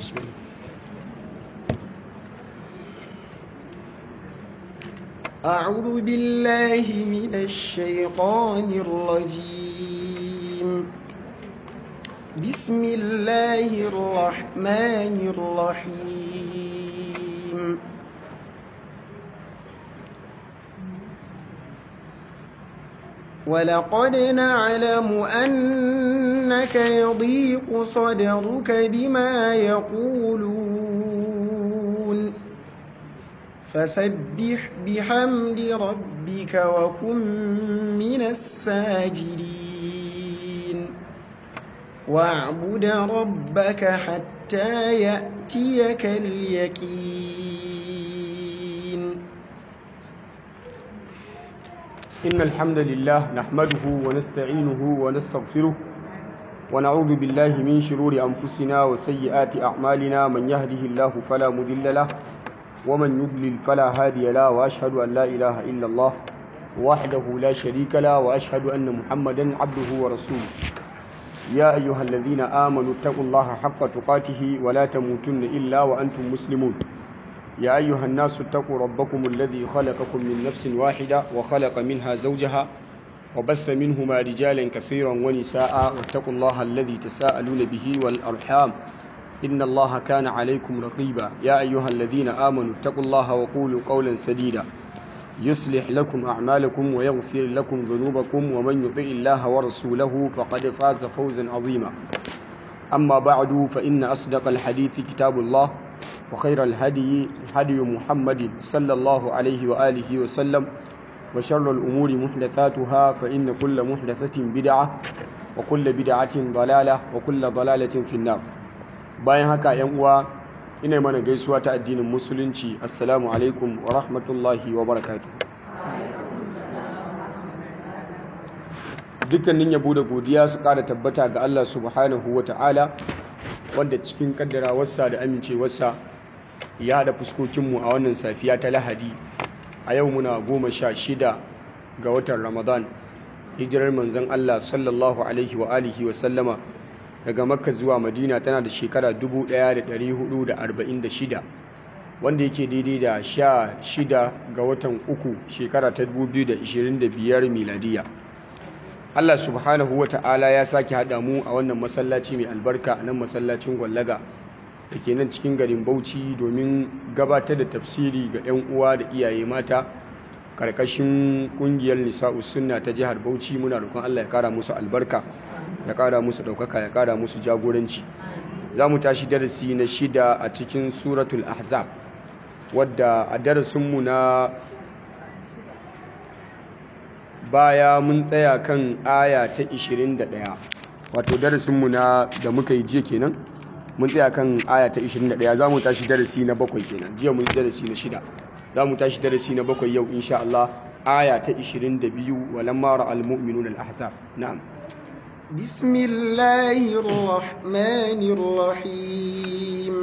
بسم الله أعوذ بالله من الشيطان الرجيم بسم الله الرحمن الرحيم ولقد نعلم أنك يضيق صدرك بما يقولون فسبح بحمد ربك وكن من الساجدين واعبد ربك حتى يأتيك اليقين إن الحمد لله نحمده ونستعينه ونستغفره ونعوذ بالله من شرور أنفسنا وسيئات أعمالنا من يهده الله فلا مضل له ومن يضلل فلا هادي له وأشهد أن لا إله إلا الله وحده لا شريك له وأشهد أن محمدا عبده ورسوله يا أيها الذين آمنوا اتقوا الله حق تقاته ولا تموتن إلا وأنتم مسلمون يا أيها الناس اتقوا ربكم الذي خلقكم من نفس واحدة وخلق منها زوجها وبث منهما رجالا كثيرا ونساء واتقوا الله الذي تساءلون به والأرحام إن الله كان عليكم رقيبا يا أيها الذين آمنوا اتقوا الله وقولوا قولا سديدا يصلح لكم أعمالكم ويغفر لكم ذنوبكم ومن يطع الله ورسوله فقد فاز فوزا عظيما أما بعد فإن أصدق الحديث كتاب الله وخير الهدي هدي محمد صلى الله عليه وآله وسلم وشر الأمور محدثاتها فإن كل محدثة بدعة وكل بدعة ضلالة وكل ضلالة في النار bayan haka yan uwa ina mana gaisuwa ta addinin musulunci assalamu alaikum wa rahmatullahi wa barakatuh dukkanin yabo da godiya su kara tabbata ga Allah subhanahu wa ta'ala wanda cikin kaddarawarsa da amincewarsa ya haɗa fuskokinmu a wannan safiya ta lahadi a yau muna goma sha shida ga watan ramadan hijirar manzon Allah sallallahu alaihi wa alihi wa sallama daga makka zuwa madina tana da shekara 1446 wanda yake daidai da sha shida ga watan uku shekara ta 2025 miladiya Allah subhanahu wa ta'ala ya sake haɗa mu a wannan masallaci mai albarka nan masallacin gwallaga da ke nan cikin garin bauchi domin gabatar da tafsiri ga 'yan uwa da iyaye mata karkashin kungiyar nisa'us sunna ta jihar bauchi muna roƙon Allah ya kara musu albarka ya kara musu ɗaukaka ya kara musu jagoranci za mu tashi darasi na shida a cikin suratul ahzab wadda a darasinmu na baya mun tsaya kan aya ta 21 wato darasinmu na da muka yi jiya kenan mun tsaya kan aya ta 21 za mu tashi darasi na bakwai kenan jiya mun yi darasi na shida za mu tashi darasi na bakwai yau insha Allah aya ta 22 walamma ra'al mu'minuna al-ahzab na'am بسم الله الرحمن الرحيم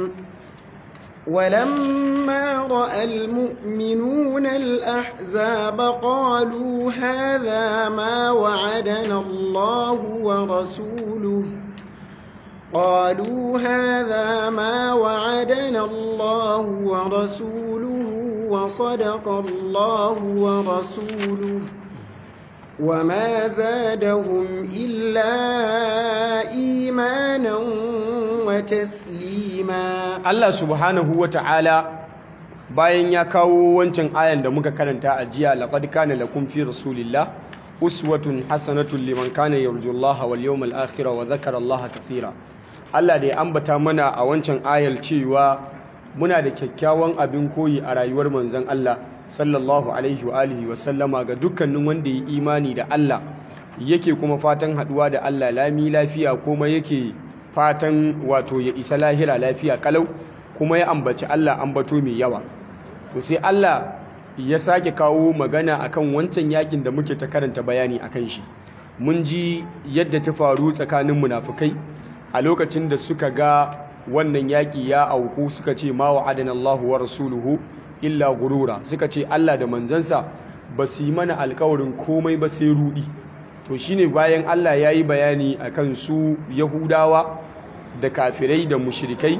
ولما رأى المؤمنون الأحزاب قالوا هذا ما وعدنا الله ورسوله قالوا هذا ما وعدنا الله ورسوله وصدق الله ورسوله وما زادهم إلا إيمانا وتسليما Allah subhanahu wa ta'ala bayan ya kawo wancan ayan da muka karanta a jiya laqad kana lakum fi rasulillah uswatun hasanatun liman kana yarjullaha wal yawmal akhir wa dhakara Allah kaseera Allah da ya ambata mana a wancan ayar cewa muna da kyakkyawan abin koyi a rayuwar manzon Allah sallallahu alaihi wa alihi wa sallama ga dukkanin wanda ya imani da Allah yake kuma fatan haduwa da Allah lami lafiya kuma yake fatan wato ya isa lahira lafiya kalau kuma ya ambaci Allah ambato mai yawa to sai Allah ya sake kawo magana akan wancan yakin da muke ta karanta bayani akan shi mun ji yadda ta faru tsakanin munafukai a lokacin da suka ga wannan yaki ya auku suka ce ma wa'adana Allahu wa rasuluhu illa gurura suka ce Allah da manzansa ba su yi mana alkawarin komai ba sai rudi to shine bayan Allah ya yi bayani akan su yahudawa da kafirai da mushrikai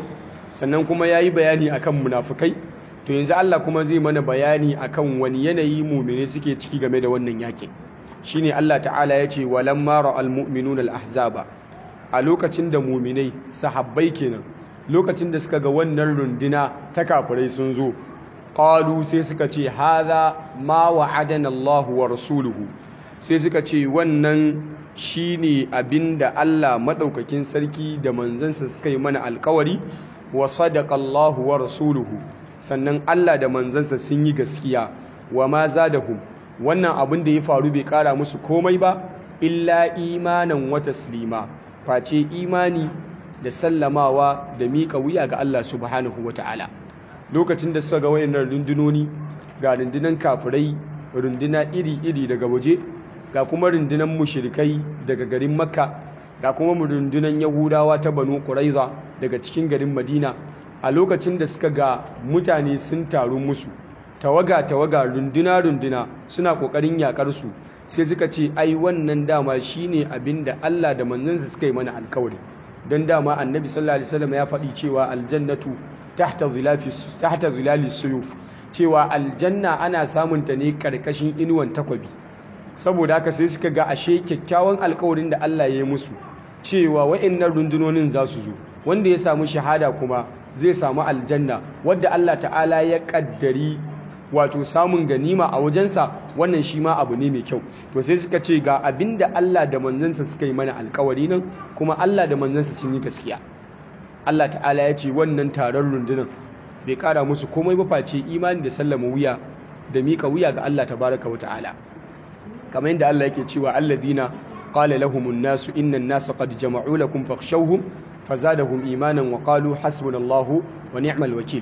sannan kuma ya yi bayani akan munafukai to yanzu Allah kuma zai mana bayani akan wani yanayi mumine suke ciki game da wannan yakin shine Allah ta'ala ya ce walamma ra'al mu'minuna al-ahzaba a lokacin da muminai sahabbai kenan lokacin da suka ga wannan runduna ta kafirai sun zo qalu sai suka ce hadha ma wa'adana Allah wa rasuluhu sai suka ce wannan shine abinda Allah madaukakin sarki da manzansa suka yi mana alkawari wa sadaqa Allah wa rasuluhu sannan Allah da manzansa sun yi gaskiya wa ma zadahum wannan abin da ya faru bai kara musu komai ba illa imanan wa taslima face imani da sallamawa da miƙa wuya ga Allah subhanahu wa ta'ala lokacin da suka ga wayannan rundunoni ga rundunan kafirai runduna iri-iri daga waje ga kuma rundunan mushrikai daga garin makka ga kuma rundunan yahudawa ta banu quraiza daga cikin garin madina a lokacin da suka ga mutane sun taru musu tawaga-tawaga runduna-runduna suna ƙoƙarin yaƙar su sai suka ce ai wannan dama shine abin da Allah da manzansa suka yi mana alkawari don dama annabi sallallahu alaihi wasallam ya faɗi cewa aljannatu tahta zilafi tahta zilali suyuf cewa aljanna ana samun ta ne karkashin inuwan takwabi saboda haka sai suka ga ashe kyakkyawan alkawarin da Allah ya yi musu cewa wa'annan rundunonin za su zo wanda ya samu shahada kuma zai samu aljanna wadda Allah ta'ala ya kaddari wato samun ganima a wajensa wannan shi ma abu ne mai kyau to sai suka ce ga abinda Allah da manzansa suka yi mana alkawari nan kuma Allah da manzansa sun yi gaskiya Allah ta'ala ya ce wannan taron rundunan bai kara musu komai ba face imani da sallama wuya da mika wuya ga Allah tabaraka wa ta'ala kamar yadda Allah yake cewa alladina qala lahumun nasu innan nasa qad jama'u lakum fakhshawhum fazadahum imanan wa qalu hasbunallahu wa ni'mal wakil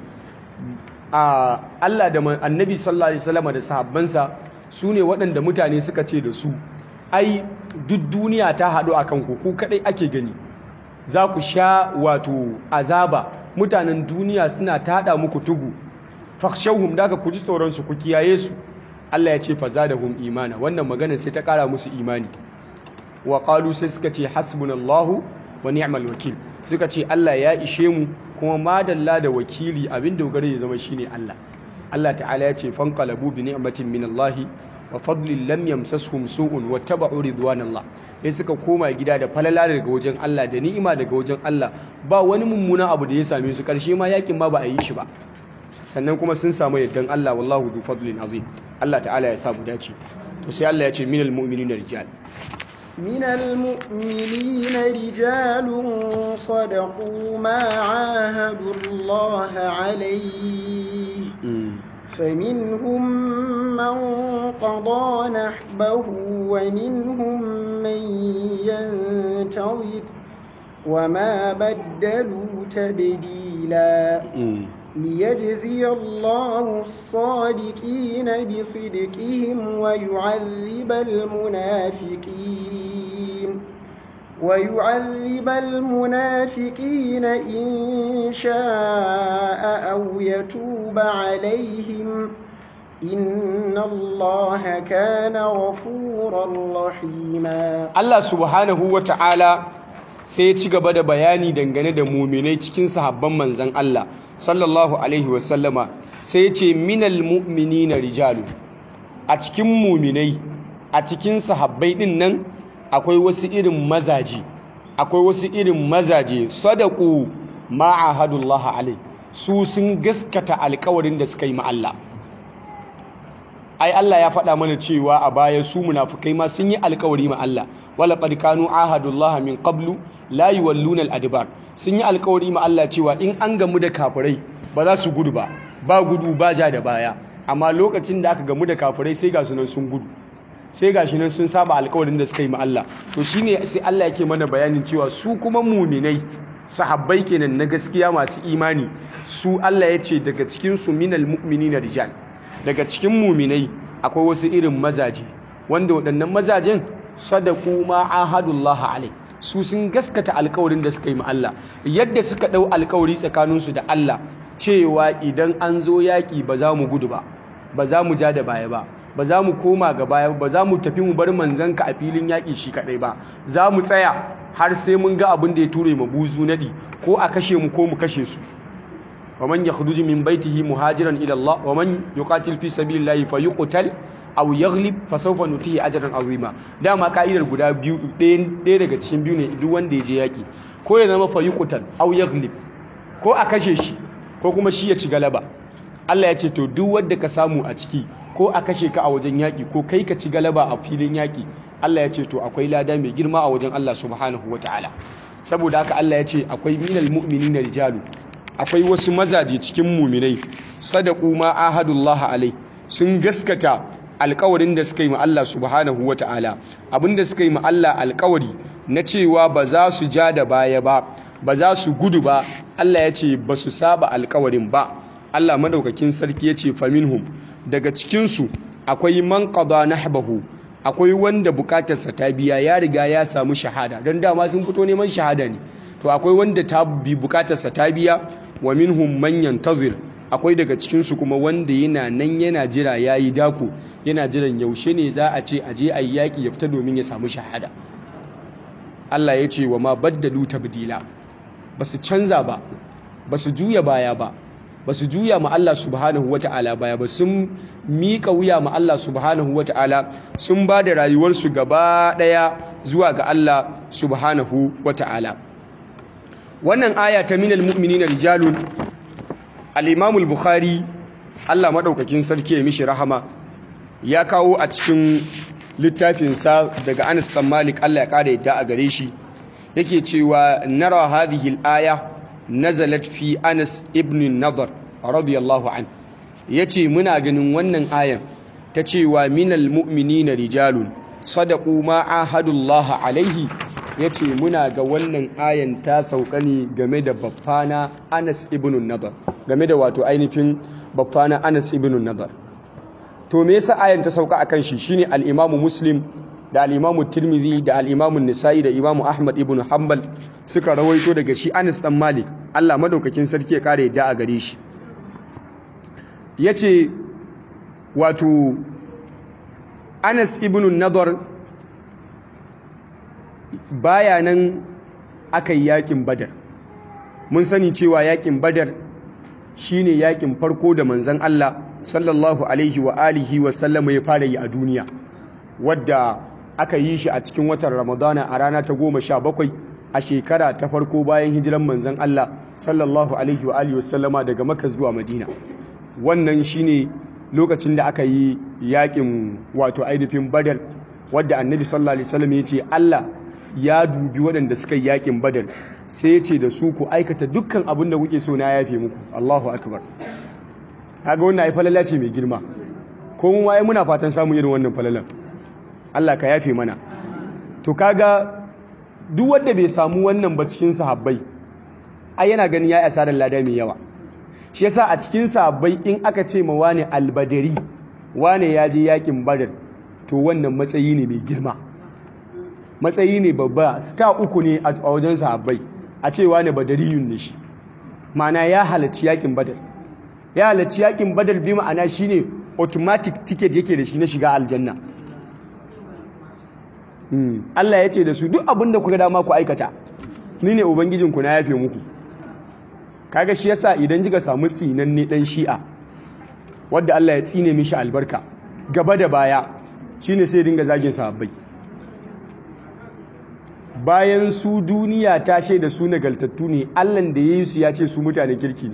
a Allah da annabi sallallahu alaihi wasallam da sahabbansa su ne waɗanda mutane suka ce da su ai duk duniya ta haɗu a kanku ku kaɗai ake gani za ku sha wato azaba mutanen duniya suna taɗa muku tugu fakshauhum daga ku ji tsoronsu ku kiyaye su Allah ya ce fa zadahum imana wannan magana sai ta ƙara musu imani wa qalu sai suka ce hasbunallahu wa ni'mal wakil suka ce Allah ya ishe mu kuma madalla da wakili abin dogara ya zama shine Allah Allah ta'ala ya ce fanqalabu bi ni'matin min Allah wa fadlin lam yamsashum su'un wa tabu'u ridwanallah sai suka koma gida da falala daga wajen Allah da ni'ima daga wajen Allah ba wani mummuna abu da ya same su karshe ma yakin ma ba a yi shi ba sannan kuma sun samu yaddan Allah wallahu du fadlin azim Allah ta'ala ya sa mu dace to sai Allah ya ce minal mu'minina rijal من المؤمنين رجال صدقوا ما عاهدوا الله عليه فمنهم من قضى نحبه ومنهم من ينتظر وما بدلوا تبديلا ليجزي الله الصادقين بصدقهم ويعذب المنافقين ويعذب المنافقين إن شاء أو يتوب عليهم إن الله كان غفورا رحيما الله سبحانه وتعالى sai ci gaba da bayani dangane da muminai cikin sahabban manzan Allah sallallahu alaihi wasallama sai ya ce minal mu'minina rijalu a cikin muminai a cikin sahabbai din nan akwai wasu irin mazaje akwai wasu irin mazaje sadaku ma'ahadullah alai su sun gaskata alkawarin da suka yi ma Allah ai Allah ya faɗa mana cewa a baya su munafukai ma sun yi alkawari ma Allah wala qad kanu ahadullah min qablu la yuwalluna al-adbar sun yi alkawari ma Allah cewa in an gamu da kafirai ba za su gudu ba ba gudu ba ja da baya amma lokacin da aka gamu da kafirai sai ga sunan sun gudu sai ga shi nan sun saba alkawarin da suka yi ma Allah to shine sai Allah yake mana bayanin cewa su kuma muminai sahabbai kenan na gaskiya masu imani su Allah ya ce daga cikin su minal mu'minina rijal daga cikin muminai akwai wasu irin mazaje wanda waɗannan mazajen sadaku ma ahadullah alai su sun gaskata alkawarin da suka yi ma Allah yadda suka ɗau alkawari tsakaninsu da Allah cewa idan an zo yaƙi ba za mu gudu ba ba za mu ja da baya ba ba za mu koma ga baya ba za mu tafi mu bar manzanka a filin yaƙi shi kaɗai ba za mu tsaya har sai mun ga abin da ya ture ma buzu naɗi ko a kashe mu ko mu kashe su wa man yakhruju min baitihi muhajiran ila Allah wa man yuqatil fi sabilillahi fayuqtal aw yaghlib fa sawfa nutihi ajran azima dama ka'idar guda biyu ɗaya daga cikin biyu ne duk wanda ya je yaki ko ya zama fayuqtal aw yaghlib ko a kashe shi ko kuma shi ya ci galaba Allah ya ce to duk wanda ka samu a ciki ko a kashe ka a wajen yaki ko kai ka ci galaba a filin yaki Allah ya ce to akwai lada mai girma a wajen Allah subhanahu wataala saboda haka Allah ya ce akwai minal mu'minina rijalu akwai wasu mazaje cikin muminai sadaku ma ahadullah alai sun gaskata alkawarin da suka yi ma Allah subhanahu ta'ala abinda suka yi ma Allah alkawari na cewa ba za su ja da baya ba ba za su gudu ba Allah ya ce ba su saba alkawarin ba Allah madaukakin sarki ya ce faminhum daga cikinsu akwai man qada nahbahu akwai wanda bukatarsa ta biya ya riga ya samu shahada don dama sun fito neman shahada ne to akwai wanda ta bi bukatarsa ta biya wa minhum man yantazir akwai daga cikinsu kuma wanda yana nan yana jira yayi dako yana jiran yaushe ne za a ce aje ayi yaki ya fita domin ya samu shahada Allah ya ce wa ma baddalu tabdila basu canza ba basu juya baya ba basu juya ma Allah subhanahu wata'ala baya ba sun miƙa wuya ma Allah subhanahu wata'ala sun ba da rayuwarsu gaba ɗaya zuwa ga Allah subhanahu wata'ala wannan aya ta minal mu'minina rijalun al-Imam al-Bukhari Allah madaukakin sarki ya mishi rahama ya kawo a cikin littafinsa daga Anas bin Malik Allah ya kare yadda a gare shi yake cewa nara hadhihi al-aya nazalat fi Anas ibn Nadar radiyallahu an yace muna ganin wannan ayan ta cewa minal mu'minina rijalun sadaqu ma ahadullah alaihi yace muna ga wannan ayan ta sauka ne game da baffana Anas ibn Nadar game da wato ainihin baffana Anas ibn Nadar to me yasa ayan ta sauka akan shi shine al-Imam Muslim da al-Imam Tirmidhi da al-Imam Nisa'i da Imam Ahmad ibn Hanbal suka rawaito daga shi Anas dan Malik Allah madaukakin sarki ya kare yadda a gare shi yace wato Anas ibn Nadar baya nan aka yi yakin Badar mun sani cewa yakin Badar shine yakin farko da manzon Allah sallallahu alaihi wa alihi wa sallama ya fara yi a duniya wadda aka yi shi a cikin watan Ramadana a rana ta goma sha bakwai a shekara ta farko bayan hijiran manzon Allah sallallahu alaihi wa alihi wa sallama daga Makka zuwa Madina wannan shine lokacin da aka yi yakin wato ainihin Badar wadda Annabi sallallahu alaihi wasallam ya ce Allah ya dubi waɗanda suka yi yakin Badar sai ya ce da su ku aikata dukkan abin da kuke so na yafe muku Allahu akbar kaga wannan ai falala ce mai girma ko mu waye muna fatan samun irin wannan falalan Allah ka yafe mana to kaga duk wanda bai samu wannan ba cikin sahabbai ai yana ganin ya asarar lada mai yawa shi yasa a cikin sahabbai in aka ce ma wani albadari wane ya je yakin badar to wannan matsayi ne mai girma matsayi ne babba star uku ne a wajen sahabbai a ce wane badariyun ne shi ma'ana ya halarci yakin badar ya halarci yakin badar bi ma'ana shine automatic ticket yake da shi na shiga aljanna Allah ya ce da su duk abin da kuka dama ku aikata ni ne ubangijinku na yafe muku kaga shi yasa idan kika samu tsinanne dan shi'a wadda Allah ya tsine mishi albarka gaba da baya shine sai dinga zagin sahabbai bayan su duniya ta shaida su nagaltattu ne Allah da yayi su ya ce su mutane kirki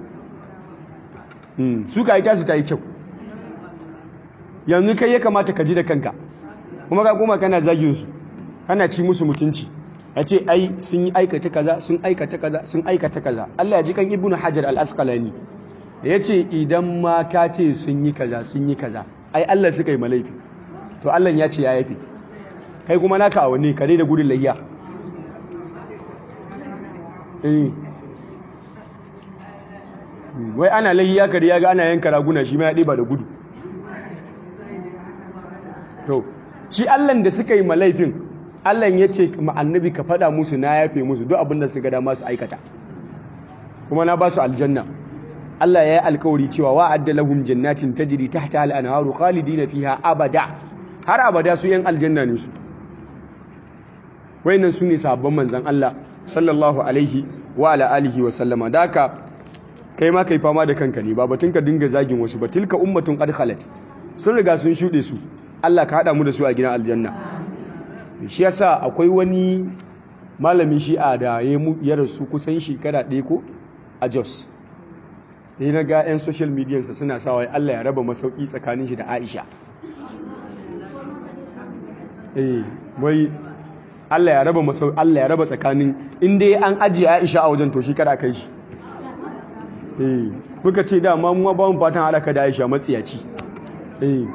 ne su ka yi tasu ta yi kyau yanzu kai ya kamata ka ji da kanka kuma ka koma kana zagin su kana ci musu mutunci ya ce ai sun yi aikata kaza sun aikata kaza sun aikata kaza Allah ya ji kan ibnu hajar al-asqalani ya ce idan ma ka ce sun yi kaza sun yi kaza ai Allah suka yi malaifi to Allah ya ce ya yafi kai kuma naka a wani kare da gudun layya wai ana layya kare ya ga ana yanka raguna shi ma ya ɗiba da gudu to shi Allah da suka yi malaifin Allah ya ce annabi ka faɗa musu na yafe musu duk abinda su ga dama su aikata kuma na ba su aljanna Allah ya yi alkawari cewa wa'adda lahum jannatin tajri tahta al-anharu khalidina fiha abada har abada su yan aljanna ne su wayannan su ne sahabban manzon Allah sallallahu alaihi wa ala alihi wa sallama daka kai ma kai fama da kanka ne ba batun ka dinga zagin wasu ba tilka ummatun qad khalat sun riga sun shuɗe su Allah ka haɗa mu da su a gidan aljanna shi yasa akwai wani malamin shi'a da ya rasu kusan shekara ɗaya ko a Jos sai na ga 'yan social media sa suna sawa Allah ya raba masauki tsakanin shi da Aisha eh wai Allah ya raba masauki Allah ya raba tsakanin inda an ajiye Aisha a wajen to shi kada kai shi eh muka ce da ma mu ba mu fatan alaka da Aisha matsiyaci eh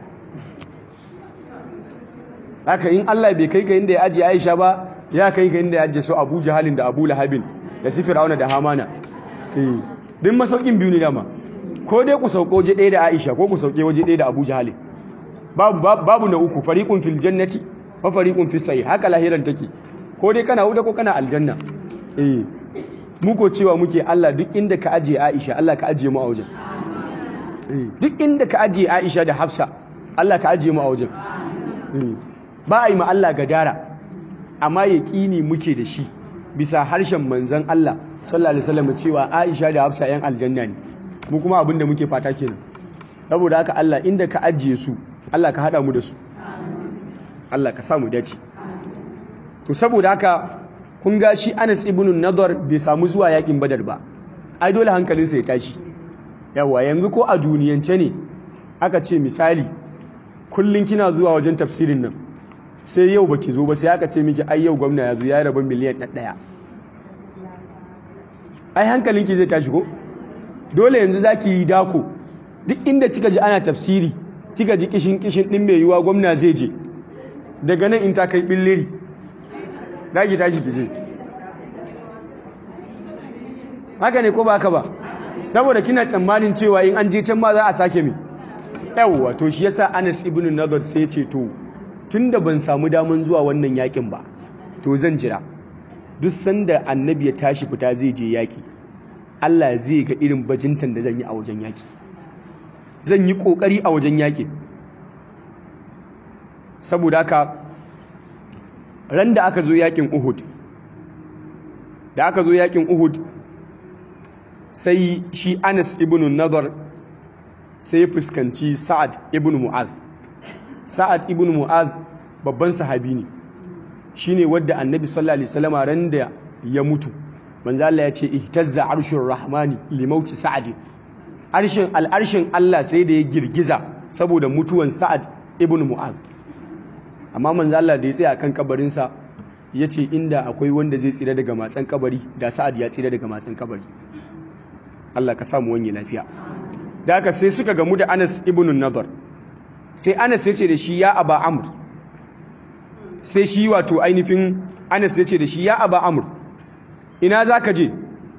haka in Allah bai kai ka inda ya ajiye Aisha ba ya kai ka inda ya ajiye su Abu Jahalin da Abu Lahabin da su Fir'auna da Hamana eh din masaukin biyu ne dama ko dai ku sauko waje ɗaya da Aisha ko ku sauke waje ɗaya da Abu Jahalin babu babu na uku fariqun fil jannati wa fariqun fis sayyi haka lahiran take ko dai kana wuta ko kana aljanna eh mu ko cewa muke Allah duk inda ka ajiye Aisha Allah ka ajiye mu a wajen eh duk inda ka ajiye Aisha da Hafsa Allah ka ajiye mu a wajen eh ba a yi ma Allah gadara amma yaƙini muke da shi bisa harshen manzan Allah sallallahu alaihi wasallam cewa Aisha da Hafsa yan aljanna ne mu kuma abin da muke fata kenan saboda haka Allah inda ka ajiye su Allah ka hada mu da su Allah ka sa mu dace to saboda haka kun ga shi Anas ibn Nadar bai samu zuwa yakin Badar ba ai dole hankalinsa ya tashi yawa yanzu ko a duniyance ne aka ce misali kullun kina zuwa wajen tafsirin nan sai yau baki zo ba sai aka ce miki ai yau gwamna ya zo ya raba miliyan ɗaya ai hankalinki zai tashi ko dole yanzu zaki yi dako duk inda kika ji ana tafsiri kika ji kishin kishin din mai yiwa gwamna zai je daga nan in ta kai billiri zaki tashi ki je haka ne ko ba haka ba saboda kina tsammanin cewa in an je can ma za a sake mi yawwa to shi yasa Anas ibn Nadar sai ce to tunda ban samu daman zuwa wannan yakin ba to zan jira duk sanda annabi ya tashi fita zai je yaki Allah zai ga irin bajintan da zan yi a wajen yaki zan yi kokari a wajen yaki saboda haka ran da aka zo yakin Uhud da aka zo yakin Uhud sai shi Anas ibn Nadar sai fuskanci Sa'ad ibn Mu'adh Sa'ad ibn Mu'adh babban sahabi ne shine wadda Annabi sallallahu alaihi wasallam ran da ya mutu manzo Allah ya ce ihtazza arshur rahmani li mauti Sa'ad arshin al'arshin Allah sai da ya girgiza saboda mutuwan Sa'ad ibn Mu'adh amma manzo Allah da ya tsaya kan kabarin sa yace inda akwai wanda zai tsira daga matsan kabari da Sa'ad ya tsira daga matsan kabari Allah ka samu wani lafiya da haka sai suka gamu da Anas ibn Nadar sai Anas ya ce da shi ya Aba Amr sai shi wato ainihin Anas ya ce da shi ya Aba Amr ina zaka je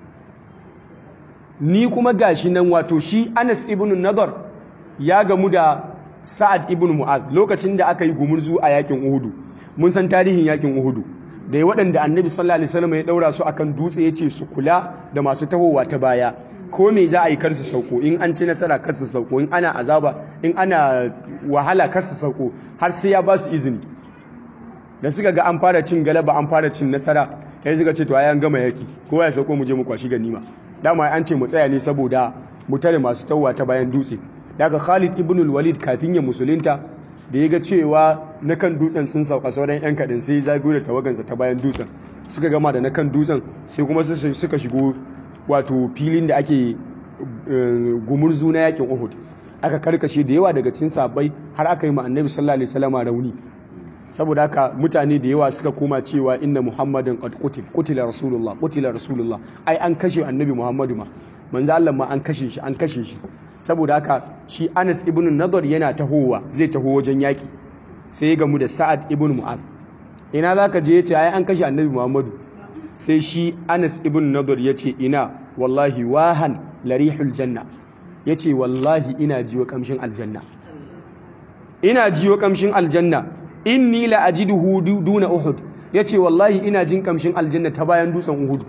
ni kuma gashi nan wato shi Anas ibn Nadar ya gamu da Sa'ad ibn Mu'az lokacin da aka yi gumurzu a yakin Uhudu mun san tarihin yakin Uhudu da ya waɗanda annabi sallallahu alaihi wasallam ya daura su akan dutse ya ce su kula da masu tahowa ta baya ko me za a yi kar su sauko in an ci nasara kar su sauko in ana azaba in ana wahala kar su sauko har sai ya ba su izini da suka ga an fara cin galaba an fara cin nasara sai suka ce to ai an gama yaki kowa ya sauko mu je mu kwashi ganima dama an ce mu tsaya ne saboda mu tare masu tahowa ta bayan dutse daga Khalid ibn al-Walid kafin ya musulunta da ya ga cewa na kan dutsen sun sauka sauran 'yan kaɗin sai zago da tawagansa ta bayan dutsen suka gama da na kan dutsen sai kuma suka shigo wato filin da ake gumurzu na yakin uhud aka karkashe da yawa daga cin sabai har aka yi annabi sallallahu alaihi wasallam rauni saboda haka mutane da yawa suka koma cewa inna muhammadin qad qutil qutila rasulullah qutila rasulullah ai an kashe annabi muhammadu ma manzo Allah ma an kashe shi an kashe shi saboda haka shi Anas ibn Nadar yana tahowa zai taho wajen yaki sai ya gamu da Sa'ad ibn Mu'adh ina zaka je yace ai an kashe Annabi Muhammadu sai shi Anas ibn Nadar yace ina wallahi wahan larihul janna yace wallahi ina jiwo kamshin aljanna ina jiwo kamshin aljanna inni la ajiduhu duna Uhud yace wallahi ina jin kamshin aljanna ta bayan dutsen Uhud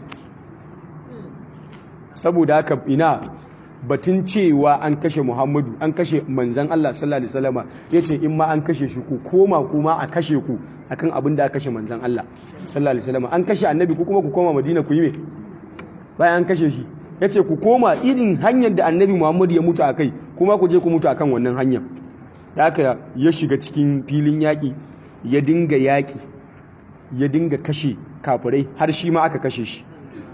saboda haka ina batun cewa an kashe Muhammadu an kashe manzan Allah sallallahu alaihi wasallama yace in ma an kashe shi ku koma kuma a kashe ku akan abin da aka kashe manzan Allah sallallahu alaihi wasallama an kashe annabi ku kuma ku koma Madina ku yi me bayan an kashe shi yace ku koma irin hanyar da annabi Muhammad ya mutu akai kuma ku je ku mutu akan wannan hanyar da haka ya shiga cikin filin yaƙi ya dinga yaƙi ya dinga kashe kafirai har shi ma aka kashe shi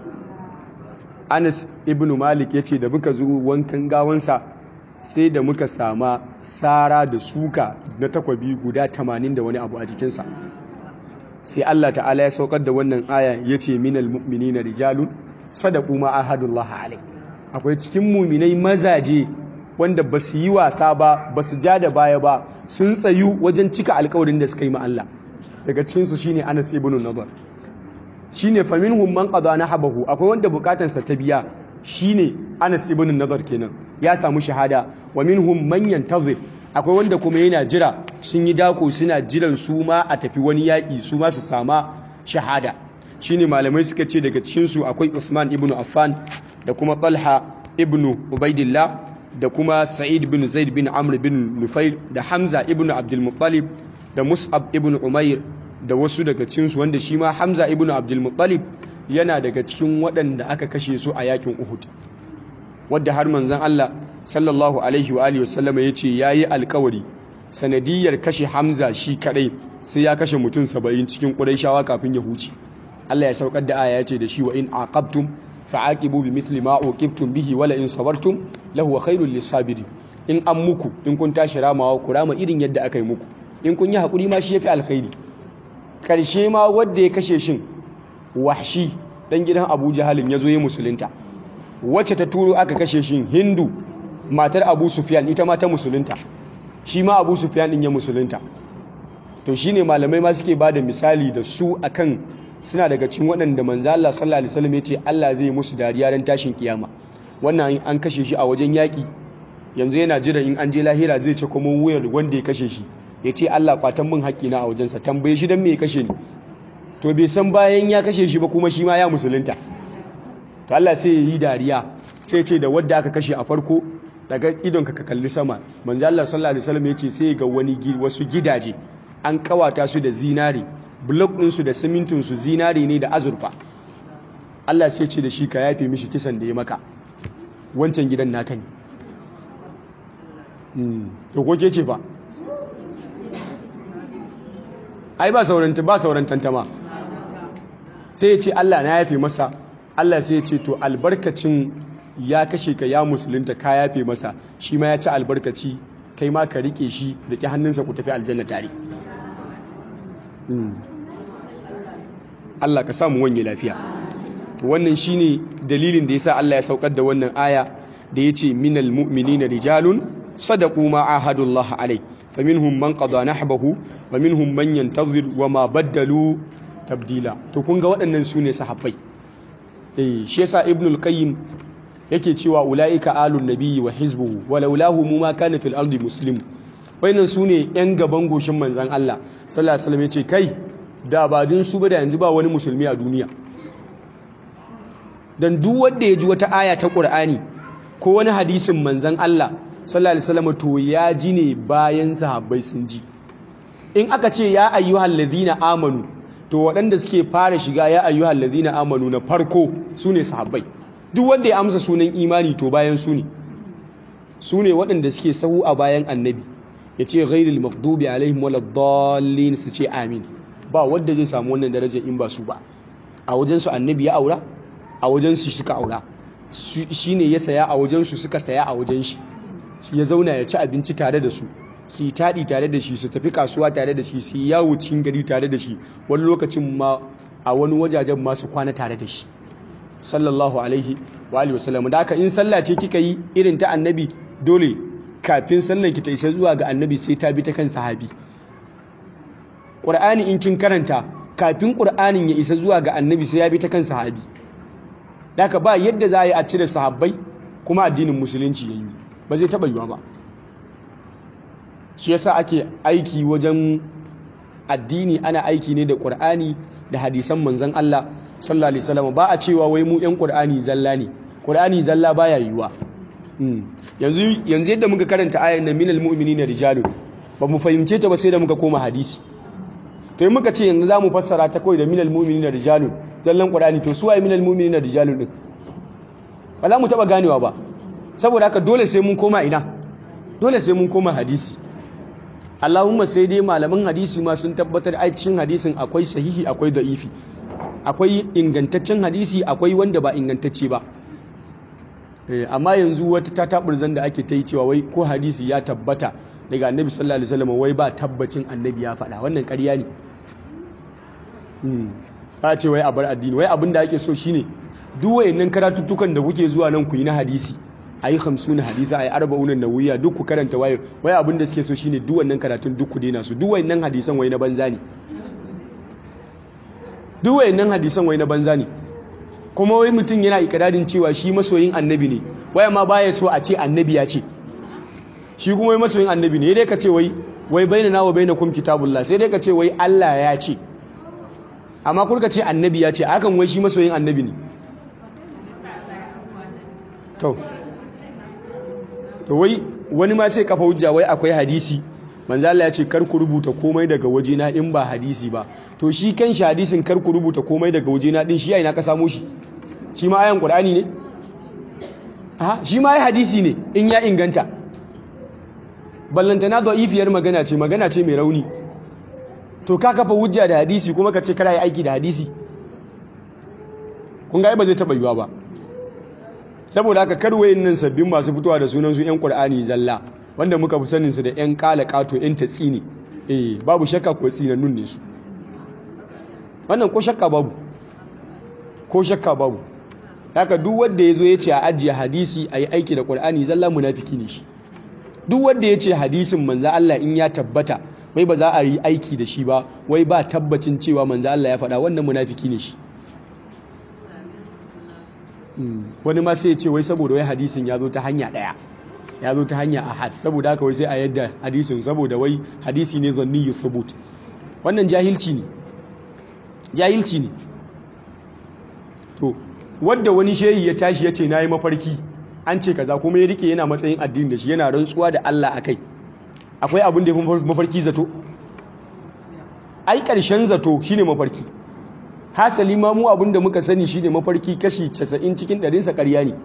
Anas ibn Malik yace da muka zo wankan gawansa sai da muka sama sara da suka na takwabi guda 80 da wani abu a jikinsa sai Allah ta'ala ya saukar da wannan aya yace minal mu'minina rijalun sadaqu ma ahadullah alai akwai cikin mu'minai mazaje wanda ba su yi wasa ba ba su ja da baya ba sun tsayu wajen cika alkawarin da suka yi ma Allah daga cikin su shine Anas ibn Nadar shine faminhum man qada nahabahu akwai wanda bukatansa ta biya shine Anas ibn Nadar kenan ya samu shahada wa minhum man yantazir akwai wanda kuma yana jira sun yi dako suna jiran su ma a tafi wani yaƙi su ma su sama shahada shine malamai suka ce daga cikin su akwai Uthman ibn Affan da kuma Talha ibn Ubaidillah da kuma Sa'id bin Zaid bin Amr bin Nufail da Hamza ibn Abdul Muttalib da Mus'ab ibn Umair da wasu daga cikin su wanda shi ma Hamza ibn Abdul Muttalib yana daga cikin waɗanda aka kashe su a yakin Uhud wadda har manzon Allah sallallahu alaihi wa alihi wasallama yace yayi alkawari sanadiyar kashe Hamza shi kadai sai ya kashe mutum 70 cikin Qurayshawa kafin ya huce Allah ya saukar da aya yace da shi wa in aqabtum fa'aqibu bimithli ma uqibtum bihi wala in sabartum lahu khairul lisabirin in an muku in kun tashi ramawa ku rama irin yadda aka yi muku in kun yi hakuri ma shi yafi alkhairi karshe ma wanda ya kashe shin wahshi dan gidan Abu Jahalin yazo ya musulunta wacce ta turo aka kashe shin Hindu matar Abu Sufyan ita ma ta musulunta shi ma Abu Sufyan din ya musulunta to shine malamai ma suke bada misali da su akan suna daga cikin waɗanda manzo Allah sallallahu alaihi wasallam yace Allah zai musu dariya ran tashin kiyama wannan an kashe shi a wajen yaki yanzu yana jira in an je lahira zai ce kuma wuyar wanda ya kashe shi yace Allah kwatan min haƙƙina a wajensa tambaye shi dan me ya kashe ni to bai san bayan ya kashe shi ba kuma shi ma ya musulunta to Allah sai ya yi dariya sai ce da wadda aka kashe a farko daga idon ka kalli sama manzo Allah sallallahu alaihi wasallam yace sai ga wani wasu gidaje an kawata su da zinari blok ɗinsu da simintinsu zinari ne da azurfa Allah sai ce da shi ka yafe mishi kisan da ya maka wancan gidan naka ne to ko ke ce ba ai ba sauran ba sauran tantama sai ya ce Allah na yafe masa Allah sai ya ce to albarkacin ya kashe ka ya musulunta ka yafe masa shi ma ya ci albarkaci kai ma ka rike shi da ki hannunsa ku tafi aljanna tare Allah ka samu wanye lafiya to wannan shine dalilin da yasa Allah ya saukar da wannan aya da yace minal mu'minina rijalun sadaqu ma ahadullah alai faminhum man qada nahbahu wa minhum man yantazir wa ma baddalu tabdila to kun ga waɗannan sune sahabbai eh shi yasa ibnul qayyim yake cewa ulaika alun nabiyyi wa hizbuhu wa laulahu ma kana fil ardi muslim wayannan sune yan gaban goshin manzon Allah sallallahu alaihi wasallam yace kai da ba din su ba da yanzu ba wani musulmi a duniya dan duk wanda ya ji wata aya ta Qur'ani ko wani hadisin manzon Allah sallallahu alaihi wasallam to ya ji ne bayan sahabbai sun ji in aka ce ya ayyuhal ladina amanu to waɗanda suke fara shiga ya ayyuhal ladina amanu na farko sune sahabbai duk wanda ya amsa sunan imani to bayan su ne su ne waɗanda suke sahu a bayan annabi ya ce ghairil maghdubi alaihim waladdallin su ce amin ba wanda zai samu wannan darajar in ba su ba a wajen su annabi ya aura a wajen su suka aura shine ya saya a wajen su suka saya a wajen shi ya zauna ya ci abinci tare da su su yi taɗi tare da shi su tafi kasuwa tare da shi su yi yawo cikin gari tare da shi wani lokacin ma a wani wajajen masu kwana tare da shi sallallahu alaihi wa alihi wasallam da haka in sallah ce kika yi irin ta annabi dole kafin sallan ki ta isa zuwa ga annabi sai ta bi ta kan sahabi qur'ani in kin karanta kafin qur'anin ya isa zuwa ga annabi sai ya bi ta kan sahabi da haka ba yadda za a yi a cire sahabbai kuma addinin musulunci ya yi ba zai taɓa yiwa ba shi yasa ake aiki wajen addini ana aiki ne da qur'ani da hadisan manzon Allah sallallahu alaihi wasallam ba a cewa wai mu yan qur'ani zalla ne qur'ani zalla baya yiwa yanzu yanzu yadda muka karanta ayan nan minal mu'minina rijalun ba mu fahimce ta ba sai da muka koma hadisi to in muka ce yanzu za mu fassara ta kawai da minal mu'minina rijalun zallan qur'ani to su waye minal mu'minina rijalun din ba za mu taɓa ganewa ba saboda haka dole sai mun koma ina dole sai mun koma hadisi Allahumma sai dai malaman hadisi ma sun tabbatar a cikin hadisin akwai sahihi akwai da'ifi akwai ingantaccen hadisi akwai wanda ba ingantacce ba amma yanzu wata ta taɓurzan da ake ta yi cewa wai ko hadisi ya tabbata daga annabi sallallahu alaihi wasallam wai ba tabbacin annabi ya faɗa wannan ƙarya ne ba ce wai a bar addini wai abin da ake so shine duk wayannan karatuttukan da kuke zuwa nan ku yi na hadisi ayi 50 hadisi ayi 40 nawiya duk ku karanta waye wai abin da suke so shine duk wannan karatun duk ku daina su duk wayannan hadisan wai na banza ne duk wayannan hadisan wai na banza ne kuma wai mutum yana ikirarin cewa shi masoyin annabi ne waya ma baya so a ce annabi ya ce shi kuma wai masoyin annabi ne dai ka ce wai wai bainana wa bainakum kitabullah sai dai ka ce wai Allah ya ce amma kurka ce annabi ya ce hakan wai shi masoyin annabi ne to to wai wani ma sai kafa hujja wai akwai hadisi manzo Allah ya ce kar ku rubuta komai daga wajena in ba hadisi ba to shi kan shi hadisin kar ku rubuta komai daga wajena din shi yayin ka samu shi shi ma ayan qur'ani ne aha shi ma ai hadisi ne in ya inganta ballantana da'ifiyar magana ce magana ce mai rauni to ka kafa hujja da hadisi kuma ka ce kana yi aiki da hadisi kun ga ba zai taba yiwa ba saboda haka karwayin nan sabbin masu fitowa da sunan su yan qur'ani zalla wanda muka fi sanin su da yan kala kato yan tatsini eh babu shakka ko tsinannun ne su wannan ko shakka babu ko shakka babu haka duk wanda yazo ya ce a ajiye hadisi ayi aiki da qur'ani zalla munafiki ne shi duk wanda ya ce hadisin manzo Allah in ya tabbata wai ba za a yi aiki da shi ba wai ba tabbacin cewa manzo Allah ya faɗa wannan munafiki ne shi wani ma sai ya ce wai saboda wai hadisin ya zo ta hanya ɗaya ya zo ta hanya ahad saboda haka wai sai a yadda hadisin saboda wai hadisi ne zanni yi thubut wannan jahilci ne jahilci ne to wadda wani shehi ya tashi ya ce na yi mafarki an ce kaza kuma ya rike yana matsayin addini da shi yana rantsuwa da Allah akai akwai abin da ya fi mafarki zato ai ƙarshen zato shine mafarki hasali ma mu abin da muka sani shine mafarki kashi 90 cikin ɗarinsa ƙarya ne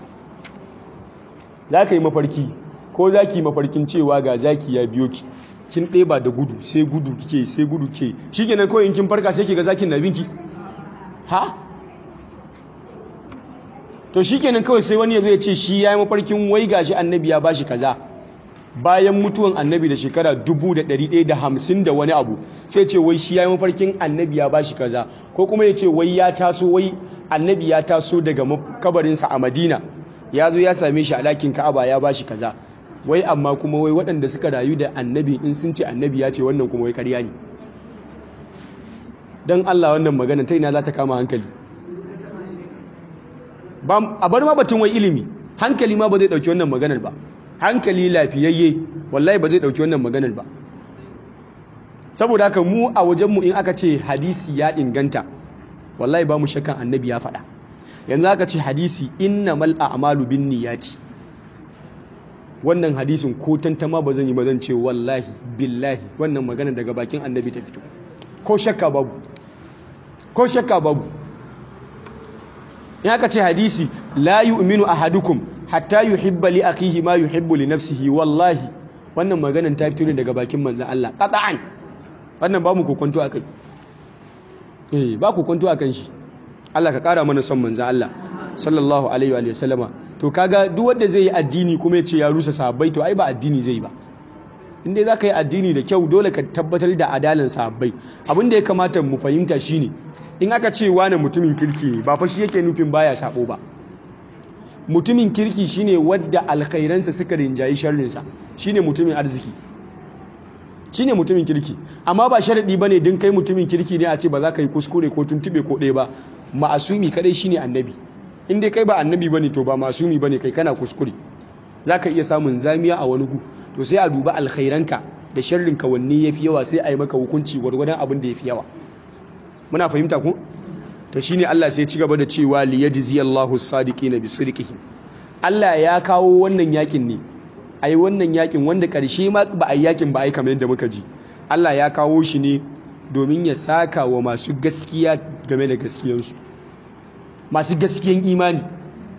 za ka yi mafarki ko za ki yi mafarkin cewa ga zaki ya biyo ki kin ɗeba da gudu sai gudu kike sai gudu ke shi kenan kawai in kin farka sai ki ga zakin na binki ha to shi kenan kawai sai wani ya zo ya ce shi ya yi mafarkin wai gashi annabi ya bashi kaza bayan mutuwan annabi da shekara dubu da ɗari ɗaya da hamsin da wani abu sai ce wai shi ya yi mafarkin annabi ya bashi kaza ko kuma ya ce wai ya taso wai annabi ya taso daga kabarinsa a madina ya zo ya same shi a ɗakin ka'aba ya bashi kaza wai amma kuma wai waɗanda suka rayu da annabi in sun ce annabi ya ce wannan kuma wai karya ne don allah wannan magana ta ina za ta kama hankali a bar ma batun wai ilimi hankali ma ba zai ɗauki wannan maganar ba hankali lafiyayye wallahi ba zai dauki wannan maganar ba saboda haka mu a wajenmu in aka ce hadisi ya inganta wallahi ba mu shakkan annabi ya faɗa yanzu aka ce hadisi innamal a'malu binniyati wannan hadisin ko tantama ba zan yi ba zan ce wallahi billahi wannan magana daga bakin annabi ta fito ko shakka babu ko shakka babu in aka ce hadisi la yu'minu ahadukum hatta yuhibba li akhihi ma yuhibbu li nafsihi wallahi wannan maganan ta fito ne daga bakin manzon Allah qat'an wannan ba mu kokonto akai eh ba kokonto akan shi Allah ka kara mana son manzon Allah sallallahu alaihi wa sallama to kaga duk wanda zai yi addini kuma ya ce ya rusa sahabbai to ai ba addini zai ba in dai zaka yi addini da kyau dole ka tabbatar da adalan sahabbai abin da ya kamata mu fahimta shine in aka ce wani mutumin kirki ne ba fa shi yake nufin baya sabo ba mutumin kirki shine wadda alkhairansa suka rinjayi sharrinsa shine mutumin arziki shine mutumin kirki amma ba sharadi bane din kai mutumin kirki ne a ce ba za ka yi kuskure ko tuntube ko ɗaya ba ma'asumi kadai shine annabi in dai kai ba annabi bane to ba masumi bane kai kana kuskure za ka iya samun zamiya a wani gu to sai a duba alkhairanka da sharrinka wanne yafi yawa sai a yi maka hukunci gwargwadon abin da yafi yawa muna fahimta ku to shine Allah sai ci gaba da cewa li yajzi Allahu as-sadiqina bi sidqihim Allah ya kawo wannan yakin ne ai wannan yakin wanda karshe ma ba ai yakin ba ai kamar yadda muka ji Allah ya kawo shi ne domin ya saka wa masu gaskiya game da gaskiyansu masu gaskiyan imani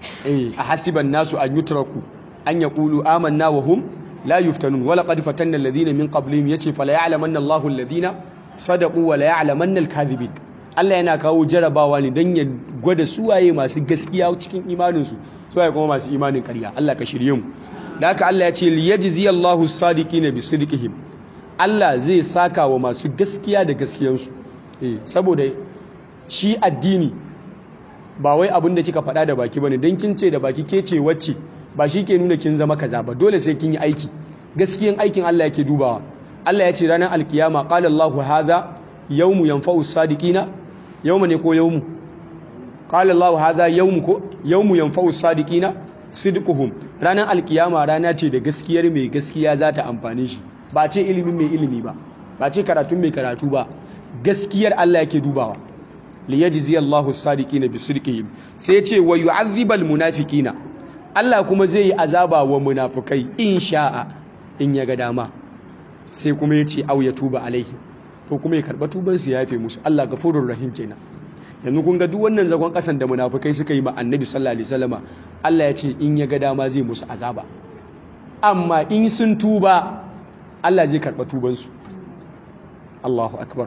eh ahasiban nasu an yutraku an yaqulu amanna wa hum la yuftanun wa laqad fatanna alladhina min qablihim yace fala ya'lamanna Allahu alladhina sadaqu wa la ya'lamanna al-kadhibin Allah yana kawo jarabawa ne don ya gwada suwaye masu gaskiya cikin imaninsu suwaye kuma masu imanin karya Allah ka shirye mu da haka Allah ya ce liyajzi Allahu sadiqina bi sidqihim Allah zai saka wa masu gaskiya da gaskiyansu eh saboda shi addini ba wai abin da kika faɗa da baki bane dan kin ce da baki ke ce wacce ba shi ke nuna kin zama kaza ba dole sai kin yi aiki gaskiyan aikin Allah yake dubawa Allah ya ce ranar alkiyama qala Allahu hadha yawmu yanfa'u sadiqina yawma ne ko yawmu qala Allahu hadha yawmu ko yawmu yanfa'u sadiqina sidquhum ranar alkiyama rana ce da gaskiyar mai gaskiya za ta amfane shi ba ce ilimin mai ilimi ba ba ce karatun mai karatu ba gaskiyar Allah yake dubawa li yajzi Allahu sadiqina bi sidqihim sai ya ce wa yu'adhibal munafiqina Allah kuma zai yi azaba wa munafukai in sha'a in ya ga dama sai kuma ya ce au ya tuba alaihi to kuma ya karɓa tubansu ya yafe musu Allah gafurur rahim kenan yanzu kun ga duk wannan zagon kasan da munafukai suka yi ma annabi sallallahu alaihi wasallama Allah ya ce in ya ga dama zai musu azaba amma in sun tuba Allah zai karɓa tubansu Allahu akbar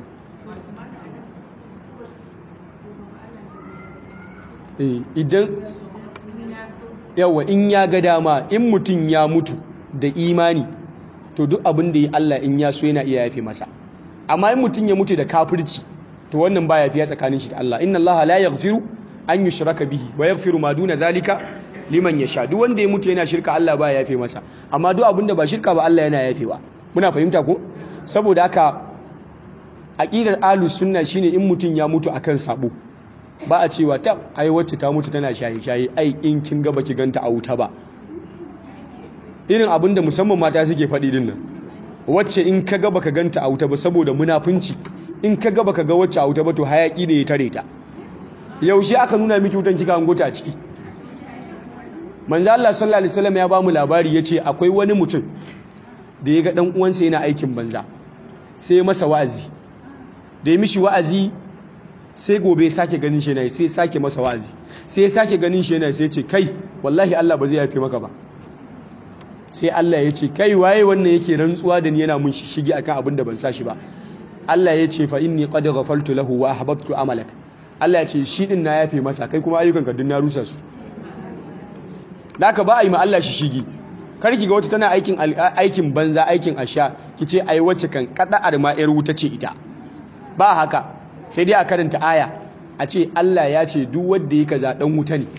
idan yawa in ya ga dama in mutum ya mutu da imani to duk abin da ya Allah in ya so yana iya yafe masa amma in mutum ya mutu da kafirci to wannan ba yafiya tsakanin shi da Allah inna Allah la yaghfiru an yushraka bihi wa yaghfiru ma duna zalika liman yasha duk wanda ya mutu yana shirka Allah ba yafe masa amma duk abin da ba shirka ba Allah yana yafewa muna fahimta ko saboda haka aqidar ahlus sunna shine in mutum ya mutu akan sabo ba a cewa ta ai wacce ta mutu tana shaye-shaye ai in kin ga baki ganta a wuta ba irin abin da musamman mata suke faɗi din nan wacce in ka ga baka ganta a wuta ba saboda munafunci in ka ga baka ga wacce a wuta ba to hayaki ne ya tare ta yaushe aka nuna miki wutan kika hango ta a ciki manzo Allah sallallahu alaihi wasallam ya ba mu labari yace akwai wani mutum da ya ga dan uwansa yana aikin banza sai ya masa wa'azi da ya mishi wa'azi sai gobe ya sake ganin shi yana sai sake masa wa'azi sai ya sake ganin shi yana sai ce kai wallahi Allah ba zai yafe maka ba sai Allah ya ce kai waye wannan yake rantsuwa da ni yana mun shigi akan abin da ban sa shi ba Allah ya ce fa inni qad ghafaltu lahu wa ahbabtu amalak Allah ya ce shi din na yafe masa kai kuma ayyukan ka dun na rusa su ka ba a yi ma Allah shi shigi kar ki ga wata tana aikin aikin banza aikin asha ki ce ai wacce kan kada arma yar wuta ce ita ba haka sai dai a karanta aya a ce Allah ya ce duk wanda yake kaza dan wuta ne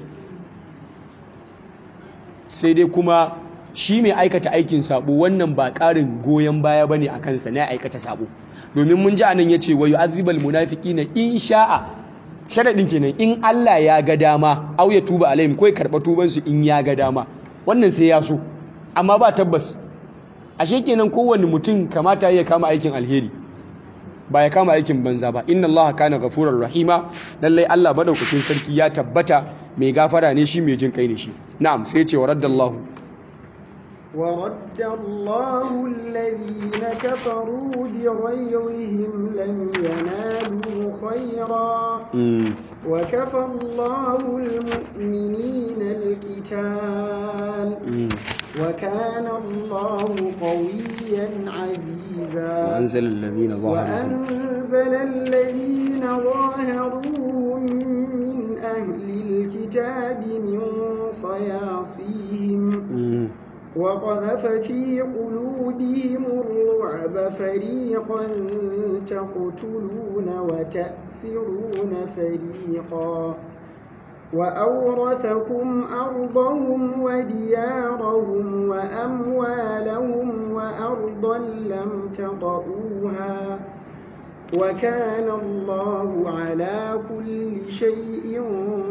sai dai kuma shi mai aikata aikin sabo wannan ba ƙarin goyon baya bane a kansa na aikata sabo domin mun ji anan yace wa yu'adhibal munafiqina in sha'a sharadin kenan in Allah ya ga dama au ya tuba alaihim ko ya karba tuban su in ya ga dama wannan sai ya so amma ba tabbas ashe kenan kowanne mutum kamata ya kama aikin alheri ba ya kama aikin banza ba inna allaha kana ghafurar rahima lallai Allah madaukakin sarki ya tabbata mai gafara ne shi mai jin kai ne shi na'am sai ce wa raddallahu ورد الله الذين كفروا بغيظهم لم ينالوا خيرا وكفى الله المؤمنين القتال وكان الله قويا عزيزا وأنزل الذين ظاهرهم وأنزل الذين ظاهروهم من أهل الكتاب من صياصيهم وقذف في قلوبهم الرعب فريقا تقتلون وتأسرون فريقا وأورثكم أرضهم وديارهم وأموالهم وأرضا لم تطئوها وكان الله على كل شيء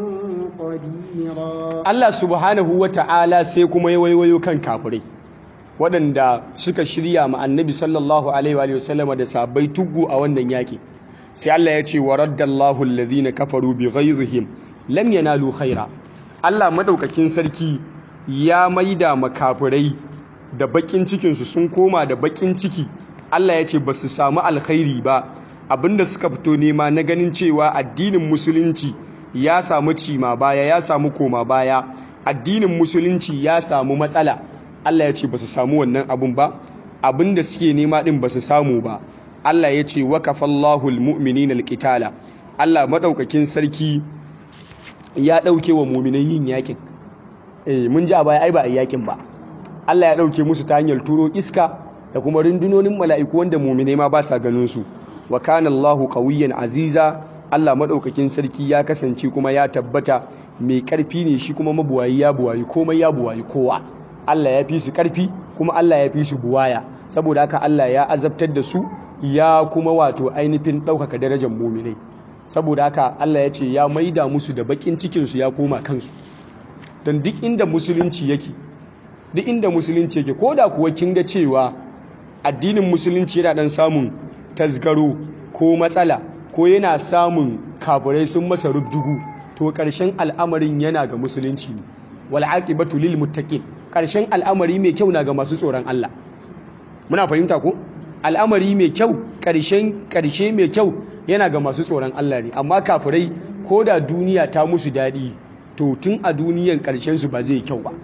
قديرا Allah subhanahu wa ta'ala sai kuma ya waiwayo kan kafirai waɗanda suka shirya ma annabi sallallahu alaihi wa sallama da sabai tuggu a wannan yaƙi sai Allah ya ce wa raddallahu alladhina kafaru bi ghaizihim lam yanalu khaira Allah madaukakin sarki ya maida makafirai da bakin cikin su sun koma da bakin ciki Allah ya ce basu samu alkhairi ba abinda suka fito nema na ganin cewa addinin musulunci ya samu cima baya ya samu koma baya addinin musulunci ya samu matsala Allah ya ce ba su samu wannan abun ba abin da suke nema din ba su samu ba Allah ya ce wa kafallahu almu'minina alqitala Allah madaukakin sarki ya dauke wa mu'minai yin yakin eh mun ji a baya ai ba a yakin ba Allah ya dauke musu ta hanyar turo iska da kuma rundunonin mala'iku wanda mu'minai ma ba sa ganin su wa kana Allahu qawiyyan aziza Allah madaukakin sarki ya kasance kuma ya tabbata mai karfi ne shi kuma mabuwayi ya buwayi komai ya buwayi kowa Allah ya fi su karfi kuma Allah ya fi su buwaya saboda haka Allah ya azabtar da su ya kuma wato ainihin ɗaukaka darajar muminai saboda haka Allah ya ce ya maida musu da bakin cikinsu ya koma kansu don duk inda musulunci yake duk inda musulunci yake ko da kuwa kin ga cewa addinin musulunci yana dan samun tasgaro ko matsala ko yana samun kafirai sun masa rubdugu to ƙarshen al'amarin yana ga musulunci ne wal aqibatu lil muttaqin ƙarshen al'amari mai kyau na ga masu tsoron Allah muna fahimta ko al'amari mai kyau ƙarshen ƙarshe mai kyau yana ga masu tsoron Allah ne amma kafirai ko da duniya ta musu daɗi to tun a duniyan ƙarshen su ba zai kyau ba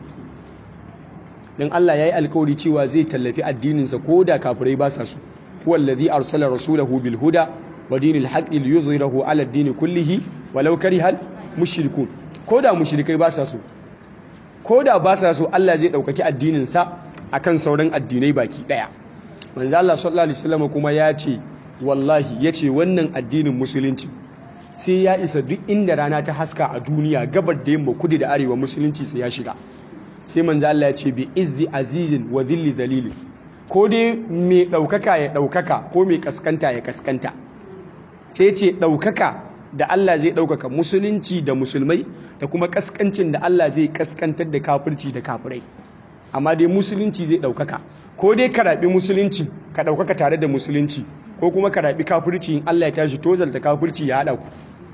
dan Allah yayi alkawari cewa zai tallafi addininsa ko da kafirai ba sa su huwa allazi arsala rasulahu bil huda wa dinil haqqi liyuzhirahu ala ad-din kullihi walau karihal mushrikun ko da mushrikai ba sa so ko da ba sa so Allah zai ɗaukaki addininsa a kan sauran addinai baki ɗaya manzo Allah sallallahu alaihi wasallam kuma ya ce wallahi ya ce wannan addinin musulunci sai ya isa duk inda rana ta haska a duniya gabar da yamma kudu da arewa musulunci sai ya shiga sai manzo Allah ya ce bi izzi azizin wa dhilli dalilin ko dai mai ɗaukaka ya ɗaukaka ko mai kaskanta ya kaskanta sai ce ɗaukaka da Allah zai ɗaukaka musulunci da musulmai da kuma kaskancin da Allah zai kaskantar da kafirci da kafirai amma dai musulunci zai ɗaukaka ko dai ka raɓi musulunci ka ɗaukaka tare da musulunci ko kuma ka raɓi kafirci in Allah ya tashi tozal da kafirci ya haɗa ku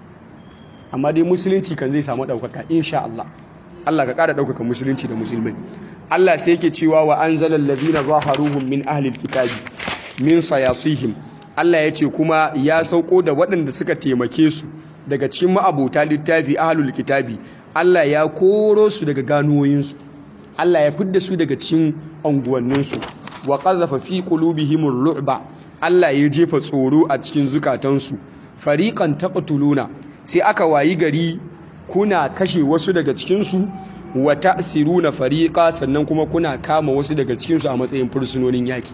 amma dai musulunci kan zai samu ɗaukaka insha Allah Allah ka ƙara ɗaukaka musulunci da musulmai Allah sai yake cewa wa anzalal ladina zaharuhum min ahlil kitabi min sayasihim Allah ya ce kuma ya sauko da waɗanda suka taimake su daga cikin ma'abota littafi ahlul kitabi Allah ya koro su daga ganuwoyinsu Allah ya fidda su daga cikin unguwanninsu wa qadhafa fi qulubihimur ru'ba Allah ya jefa tsoro a cikin zukatansu fariqan taqtuluna sai aka wayi gari kuna kashe wasu daga cikin su wa ta'siruna fariqa sannan kuma kuna kama wasu daga cikin su a matsayin fursunonin yaki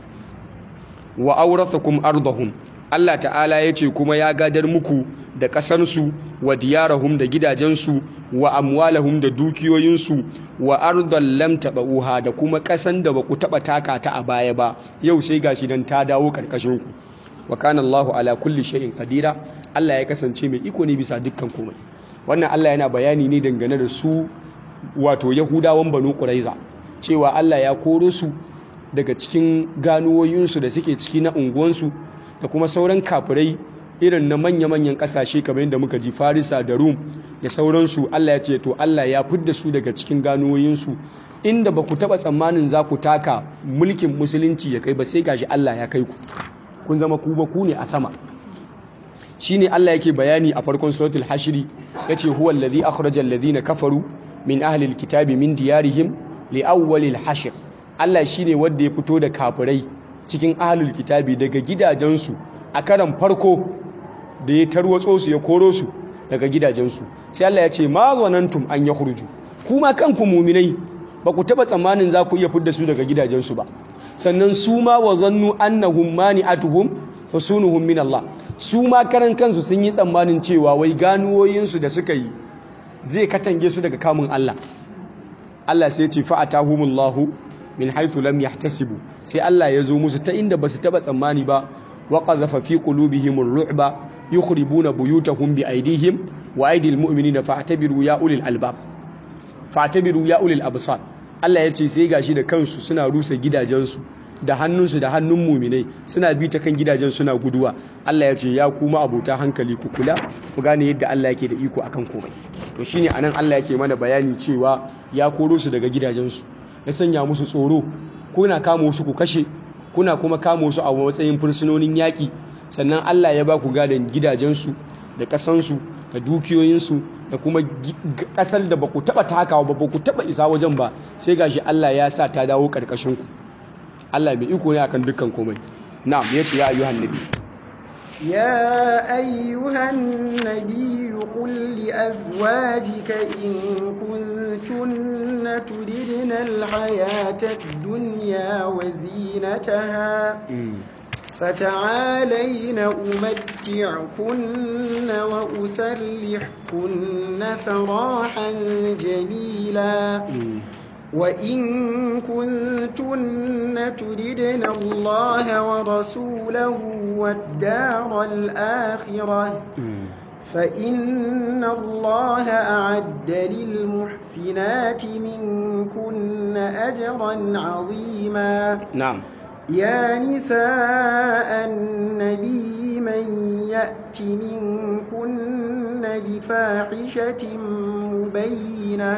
wa aurathakum ardahum Allah ta'ala ya ce kuma ya gadar muku da ƙasarsu wa diyarahum da gidajensu wa amwalahum da dukiyoyinsu wa ardan lam tabauha da kuma ƙasan da baku taba taka ta a baya ba yau sai gashi dan ta dawo karkashin ku wa kana Allahu ala kulli shay'in qadira Allah ya kasance mai iko ne bisa dukkan komai wannan Allah yana bayani ne dangane da su wato Yahudawan Banu Quraiza cewa Allah ya koro su daga cikin ganuwoyinsu da suke ciki na unguwansu da kuma sauran kafirai irin na manya-manyan kasashe kamar yadda muka ji farisa da rum da sauransu allah ya ce to allah ya fidda su daga cikin ganuwoyinsu inda ba ku taɓa tsammanin za ku taka mulkin musulunci ya kai ba sai gashi allah ya kai ku kun zama ku ba ku ne a sama shine allah yake bayani a farkon suratul hashiri yace huwa allazi akhraja alladhina kafaru min ahli alkitabi min diyarihim li awwalil hashr Allah shi ne wanda ya fito da kafirai cikin ahalul kitabi daga gidajensu a karan farko da ya tarwatso su ya koro su daga gidajensu sai Allah ya ce ma zanantum an ya hurju kuma kanku muminai ba ku taba tsammanin za ku iya fidda su daga gidajensu ba sannan su ma wa zannu annahum mani'atuhum husunuhum min Allah su ma karan kansu sun yi tsammanin cewa wai ganuwoyinsu da suka yi zai katange su daga kamun Allah Allah sai ya ce fa'atahumullahu min haithu lam yahtasibu sai Allah ya zo musu ta inda basu taba tsammani ba wa qadhafa fi qulubihim ar-ru'ba yukhribuna buyutahum bi aydihim wa aydil mu'minina fa'tabiru ya ulil albab fa'tabiru ya ulil absar Allah ya ce sai gashi da kansu suna rusa gidajensu da hannunsu da hannun muminai suna bi ta kan gidajen suna guduwa Allah ya ce ya kuma abota hankali ku kula ku gane yadda Allah yake da iko akan komai to shine anan Allah yake mana bayani cewa ya koro su daga gidajensu ya sanya musu tsoro kuna kama wasu ku kashe kuna kuma kama wasu a matsayin fursunonin yaƙi sannan Allah ya ba ku gadon gidajensu da ƙasansu da dukiyoyinsu da kuma ƙasar da ba ku taɓa takawa ba ba ku taɓa isa wajen ba sai gashi Allah ya sa ta dawo ƙarƙashinku Allah mai iko ne akan dukkan komai na'am ya ce ya ayyuhan nabi يا أيها النبي قل لأزواجك إن كنتن تردن الحياة الدنيا وزينتها فتعالين أمتعكن وأسرحكن سراحا جميلا وإن كنتن تردن الله ورسوله والدار الآخرة فإن الله أعد للمحسنات منكن أجرا عظيما نعم يا نساء النبي من يأت منكن بفاحشة مبينة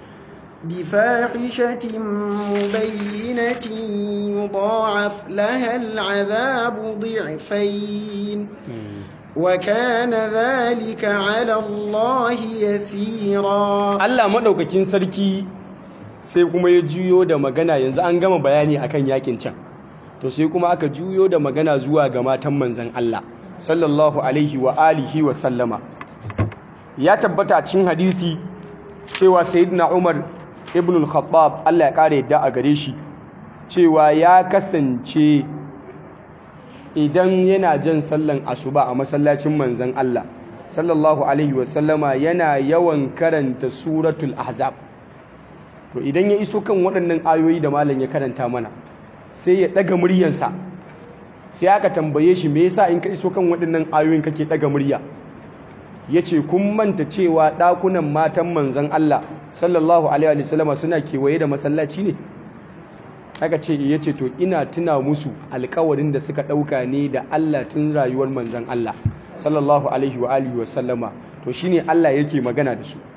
بفاحشة مبينة يضاعف لها العذاب ضعفين وكان ذلك على الله يسيرا Allah madaukakin sarki sai kuma ya juyo da magana yanzu an gama bayani akan yakin can to sai kuma aka juyo da magana zuwa ga matan manzon Allah sallallahu alaihi wa alihi wa sallama ya tabbata cikin hadisi cewa sayyidina Umar ibn al-Khattab Allah ya kare yadda a gare shi cewa ya kasance idan yana jan sallan asuba a masallacin manzon Allah sallallahu alaihi wasallama yana yawan karanta suratul ahzab to idan ya iso kan waɗannan ayoyi da malam ya karanta mana sai ya ɗaga muryansa sai aka tambaye shi me yasa in ka iso kan waɗannan ayoyin kake ɗaga murya ya ce kun manta cewa ɗakunan matan manzon Allah sallallahu alaihi wasallama suna kewaye da masallaci ne aka ce ya ce to ina tuna musu alkawarin da suka ɗauka ne da Allah tun rayuwar manzan Allah sallallahu alaihi wa alihi wasallama to shine Allah yake magana da su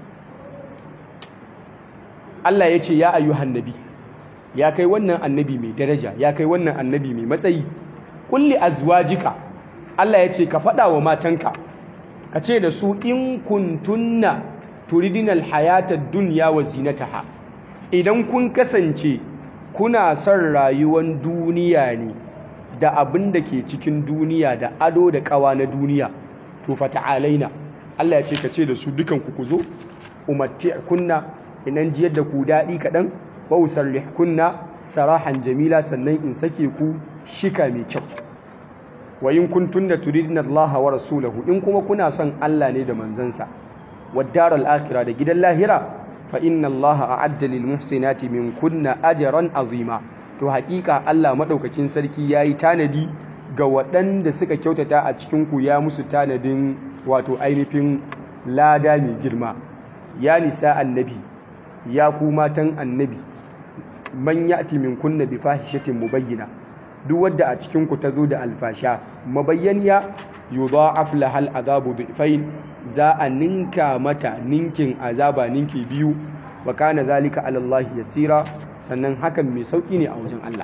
Allah ya ce ya ayyuhan nabi ya kai wannan annabi mai daraja ya kai wannan annabi mai matsayi kulli azwajika Allah ya ce ka faɗa wa matanka ka ce da su in kuntunna turidinal hayatad dunya wa zinataha idan kun kasance kuna son rayuwar duniya ne da abin da ke cikin duniya da ado da kawa na duniya to fata'alaina Allah ya ce ka ce da su dukan ku zo kunna inan jiyar da ku daɗi kaɗan wa kunna sarahan jamila sannan in sake ku shika mai kyau wa in kuntunna turidina Allah wa rasulahu in kuma kuna son Allah ne da manzansa wa daral akhirah da gidan lahira fa inna allaha a'adda lil muhsinati min kunna ajran azima to haƙiƙa Allah madaukakin sarki yayi tanadi ga waɗanda suka kyautata a cikin ku ya musu tanadin wato ainihin lada mai girma ya nisa annabi ya ku matan annabi man ya'ti min kunna bi fahishatin mubayyina duk wadda a cikin ku tazo da alfasha mabayyaniya yudha'af lahal azabu dhifain za a ninka mata ninkin azaba ninki biyu wa kana zalika ala Allah yasira sannan hakan mai sauki ne a wajen Allah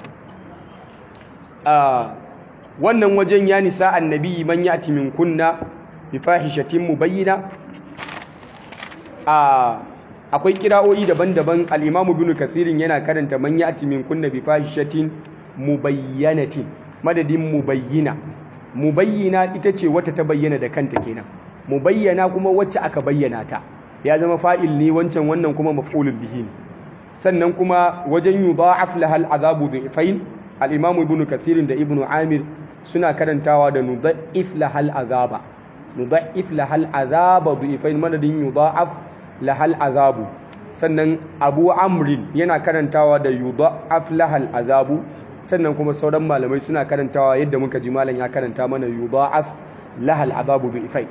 wannan wajen ya nisa annabi man yati min kunna bi fahishatin mubayyina akwai kira'o'i daban-daban al-Imam Ibn Kathirin yana karanta man yati min kunna bi fahishatin mubayyanatin madadin mubayyina mubayyina ita ce wata ta bayyana da kanta kenan mubayyana kuma wacce aka bayyana ta ya zama fa'il ne wancan wannan kuma maf'ulun bihi ne sannan kuma wajen yudha'af lahal azabu dhifain al-imamu ibnu kathir da ibnu amir suna karantawa da nudha'if lahal azaba nudha'if lahal azaba dhifain madadin yudha'af lahal azabu sannan abu amrin yana karantawa da yudha'af lahal azabu sannan kuma sauran malamai suna karantawa yadda muka ji malam ya karanta mana yudha'af lahal azabu dhifain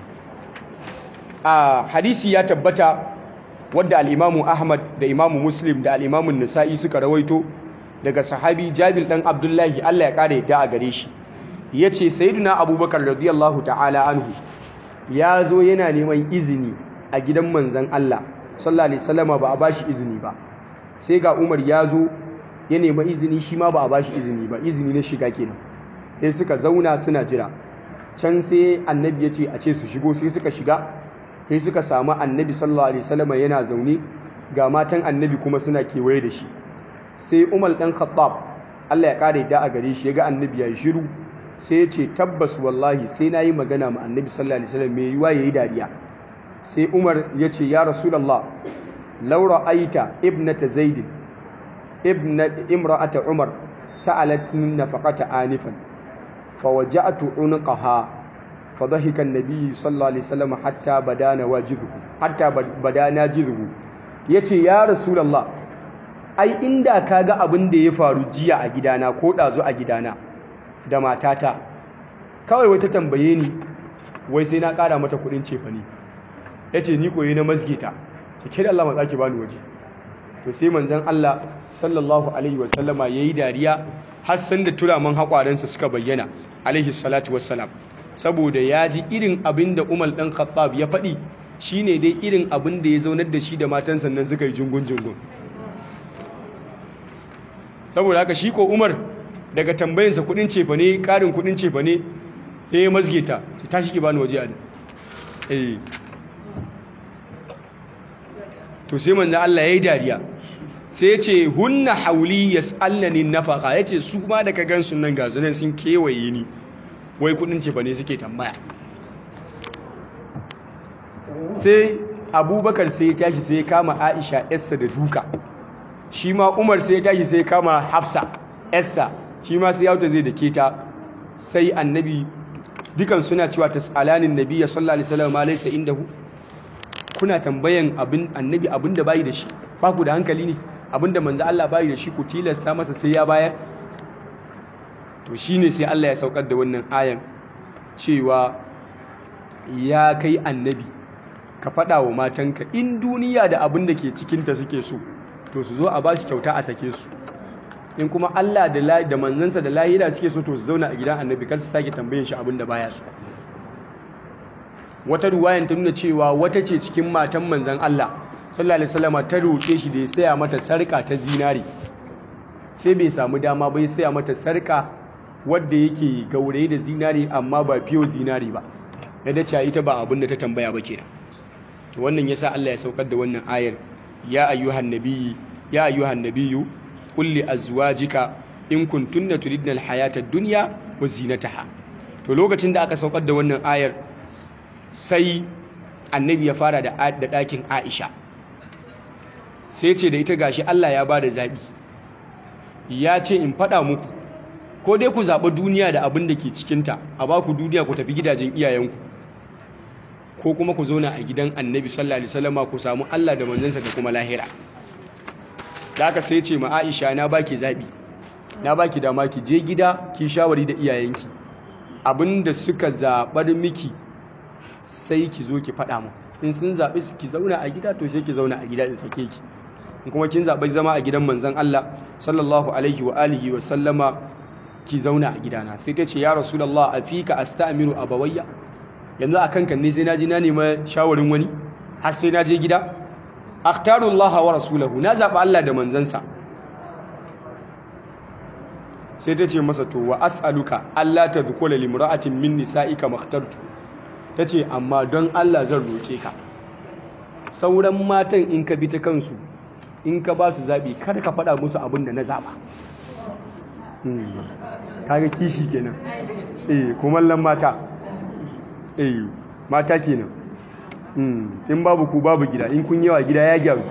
a hadisi ya tabbata wadda al'imamu ahmad da imamu muslim da al'imamun nisa'i suka rawaito daga sahabi jabil ɗan abdullahi allah ya ƙara yadda a gare shi ya ce sayiduna abubakar radiyallahu ta'ala anhu ya zo yana neman izini a gidan manzan allah sallallahu alaihi salama ba a ba shi izini ba sai ga umar ya zo ya nema izini shi ma ba a ba shi izini ba izini na shiga kenan sai suka zauna suna jira can sai annabi ya ce a ce su shigo sai suka shiga sai suka samu annabi sallallahu alaihi wasallam yana zaune ga matan annabi kuma suna kewaye da shi sai umar dan khattab Allah ya kare da a gare shi yaga annabi ya shiru sai ya ce tabbas wallahi sai nayi magana ma annabi sallallahu alaihi wasallam mai yiwa yayi dariya sai umar ya ce ya rasulullah law ra'aita ibnata zaid ibnat imra'ata umar sa'alatni nafaqata anifan fawaja'tu unqaha فضحك النبي صلى الله عليه وسلم حتى بدانا واجبه حتى بدانا جذبه yace ya rasulullah ai inda kaga abin da ya faru jiya a gidana ko dazu a gidana da matata kawai wata tambaye ni wai sai na kara mata kudin cefane yace ni koyi na masgita cike da Allah matsaki bani waje to sai manzon Allah sallallahu alaihi wasallama yayi dariya har san da turaman hakwaransa suka bayyana alaihi salatu wassalam saboda ya ji irin abin da umar ɗan khattab ya faɗi shi ne dai irin abin da ya zaunar da shi da matan sannan suka yi jungun-jungun saboda haka shi ko umar daga tambayinsa kudin cefa ne ƙarin kudin cefa ne ya yi mazgeta ta tashi ki bani waje a da to sai manzan Allah ya yi dariya sai ya ce hunna hauli ya tsallani nafaka ya ce su ma daga gansu nan ga zanen sun kewaye ni wai kudin ce ne suke tambaya sai abubakar sai ya tashi sai ya kama aisha yarsa da duka shi ma umar sai ya tashi sai ya kama hafsa yarsa shi ma sai yauta zai da keta sai annabi dukan suna cewa tasalanin nabi ya sallallahu alaihi wasallam ma laysa indahu kuna tambayan abin annabi abin da bayi da shi ba ku da hankali ne abin da manzo Allah bayi da shi ku tilasta masa sai ya bayar to shine sai Allah ya saukar da wannan ayan cewa ya kai annabi ka faɗa wa matanka in duniya da abin da ke cikinta suke so to su zo a ba su kyauta a sake su in kuma Allah da da manzansa da lahira suke so to su zauna a gidan annabi kar su sake tambayin shi abin da baya so wata ruwayan ta nuna cewa wata ce cikin matan manzan Allah sallallahu alaihi wasallam ta roke shi da ya saya mata sarka ta zinari sai bai samu dama bai saya mata sarka wadda yake gauraye da zinari amma ba fiyo zinari ba na dace ita ba abin da ta tambaya ba kenan to wannan yasa Allah ya saukar da wannan ayar ya ayyuhan nabiyyi ya ayyuhan nabiyyu qul li azwajika in kuntunna turidna alhayata ad-dunya wa zinataha to lokacin da aka saukar da wannan ayar sai annabi ya fara da da dakin Aisha sai ce da ita gashi Allah ya bada zabi ya ce in fada muku ko dai ku zaɓi duniya da abin da ke cikinta a ba ku duniya ku tafi gidajen iyayenku ko kuma ku zauna a gidan annabi sallallahu alaihi wasallama ku samu Allah da manzansa da kuma lahira da aka sai ce ma Aisha na baki zaɓi na baki dama ki je gida ki shawari da iyayenki abinda suka zaɓar miki sai ki zo ki faɗa mu in sun zaɓi ki zauna a gida to sai ki zauna a gida in sake ki in kuma kin zaɓi zama a gidan manzon Allah sallallahu alaihi wa alihi wa sallama ki zauna a gidana sai ta ce ya rasulullah afika astamiru abawayya yanzu a kankan ne sai naji na nema shawarin wani har sai naje gida akhtaru Allah wa rasulahu na zaba Allah da manzansa sai ta ce masa to wa as'aluka Allah ta dhukula limra'atin min nisa'ika makhtartu tace amma don Allah zan roke ka sauran matan in ka bi ta kansu in ka ba su zabi kar ka faɗa musu abin da na zaba kaga kishi kenan eh kumallan mata eh mata kenan in babu ku babu gida in kun yawa gida ya gyaru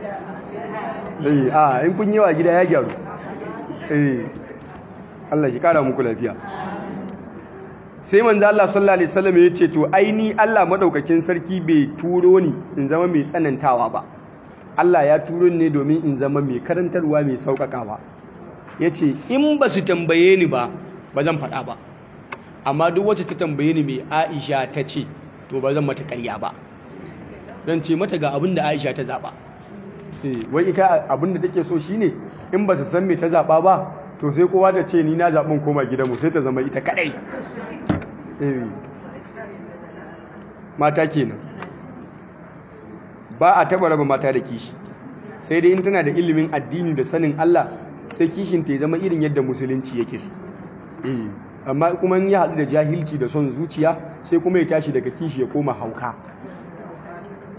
eh a in kun yawa gida ya gyaru eh Allah shi kara muku lafiya sai manzo Allah sallallahu alaihi wasallam ya ce to aini Allah madaukakin sarki bai turo ni in zama mai tsanantawa ba Allah ya turo ni ne domin in zama mai karantarwa mai sauƙaƙawa ya ce in ba su tambaye ni ba ba zan faɗa ba amma duk wacce ta tambaye ni mai aisha ta ce to ba zan mata ƙarya ba zan ce mata ga abin da aisha ta zaɓa wai ita abin da take so shine in ba su san me ta zaɓa ba to sai kowa da ce ni na zaɓin koma gidanmu sai ta zama ita kaɗai mata kenan ba a taɓa raba mata da kishi sai dai in tana da ilimin addini da sanin Allah sai kishin ta zama irin yadda musulunci yake so amma kuma ya haɗu da jahilci da son zuciya sai kuma ya tashi daga kishi ya koma hauka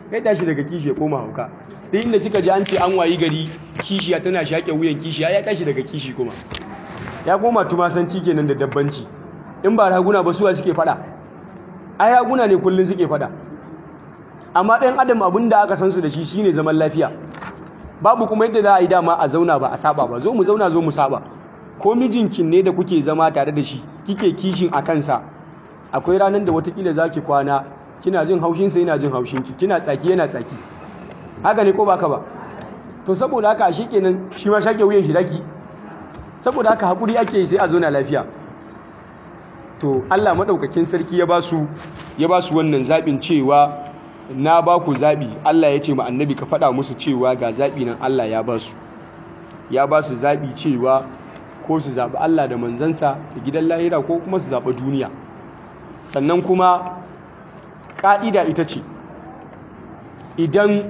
ya tashi daga kishi ya koma hauka duk inda kika ji an ce an wayi gari kishiya tana shaƙe wuyan kishiya ya tashi daga kishi kuma ya koma tumasanci kenan da dabbanci in ba raguna ba suwa suke fada ai raguna ne kullun suke fada amma ɗayan adam abin da aka san su da shi shine zaman lafiya babu kuma yadda za a yi dama a zauna ba a saba ba zo mu zauna zo mu saba ko mijinkin ne da kuke zama tare da shi kike kishin a kansa akwai ranar da watakila za ki kwana kina jin haushinsa yana jin haushinki kina tsaki yana tsaki haka ne ko baka ba to saboda haka shi kenan shi ma shake wuyan shi daki saboda haka hakuri ake yi sai a zauna lafiya to Allah madaukakin sarki ya ba su ya ba su wannan zabin cewa na ba ku zabi Allah ya ce ma annabi ka faɗa musu cewa ga zabi nan Allah ya ba su ya ba su zabi cewa ko su zaɓi Allah da manzansa da gidan lahira ko kuma su zaɓi duniya sannan kuma ƙa'ida ita ce idan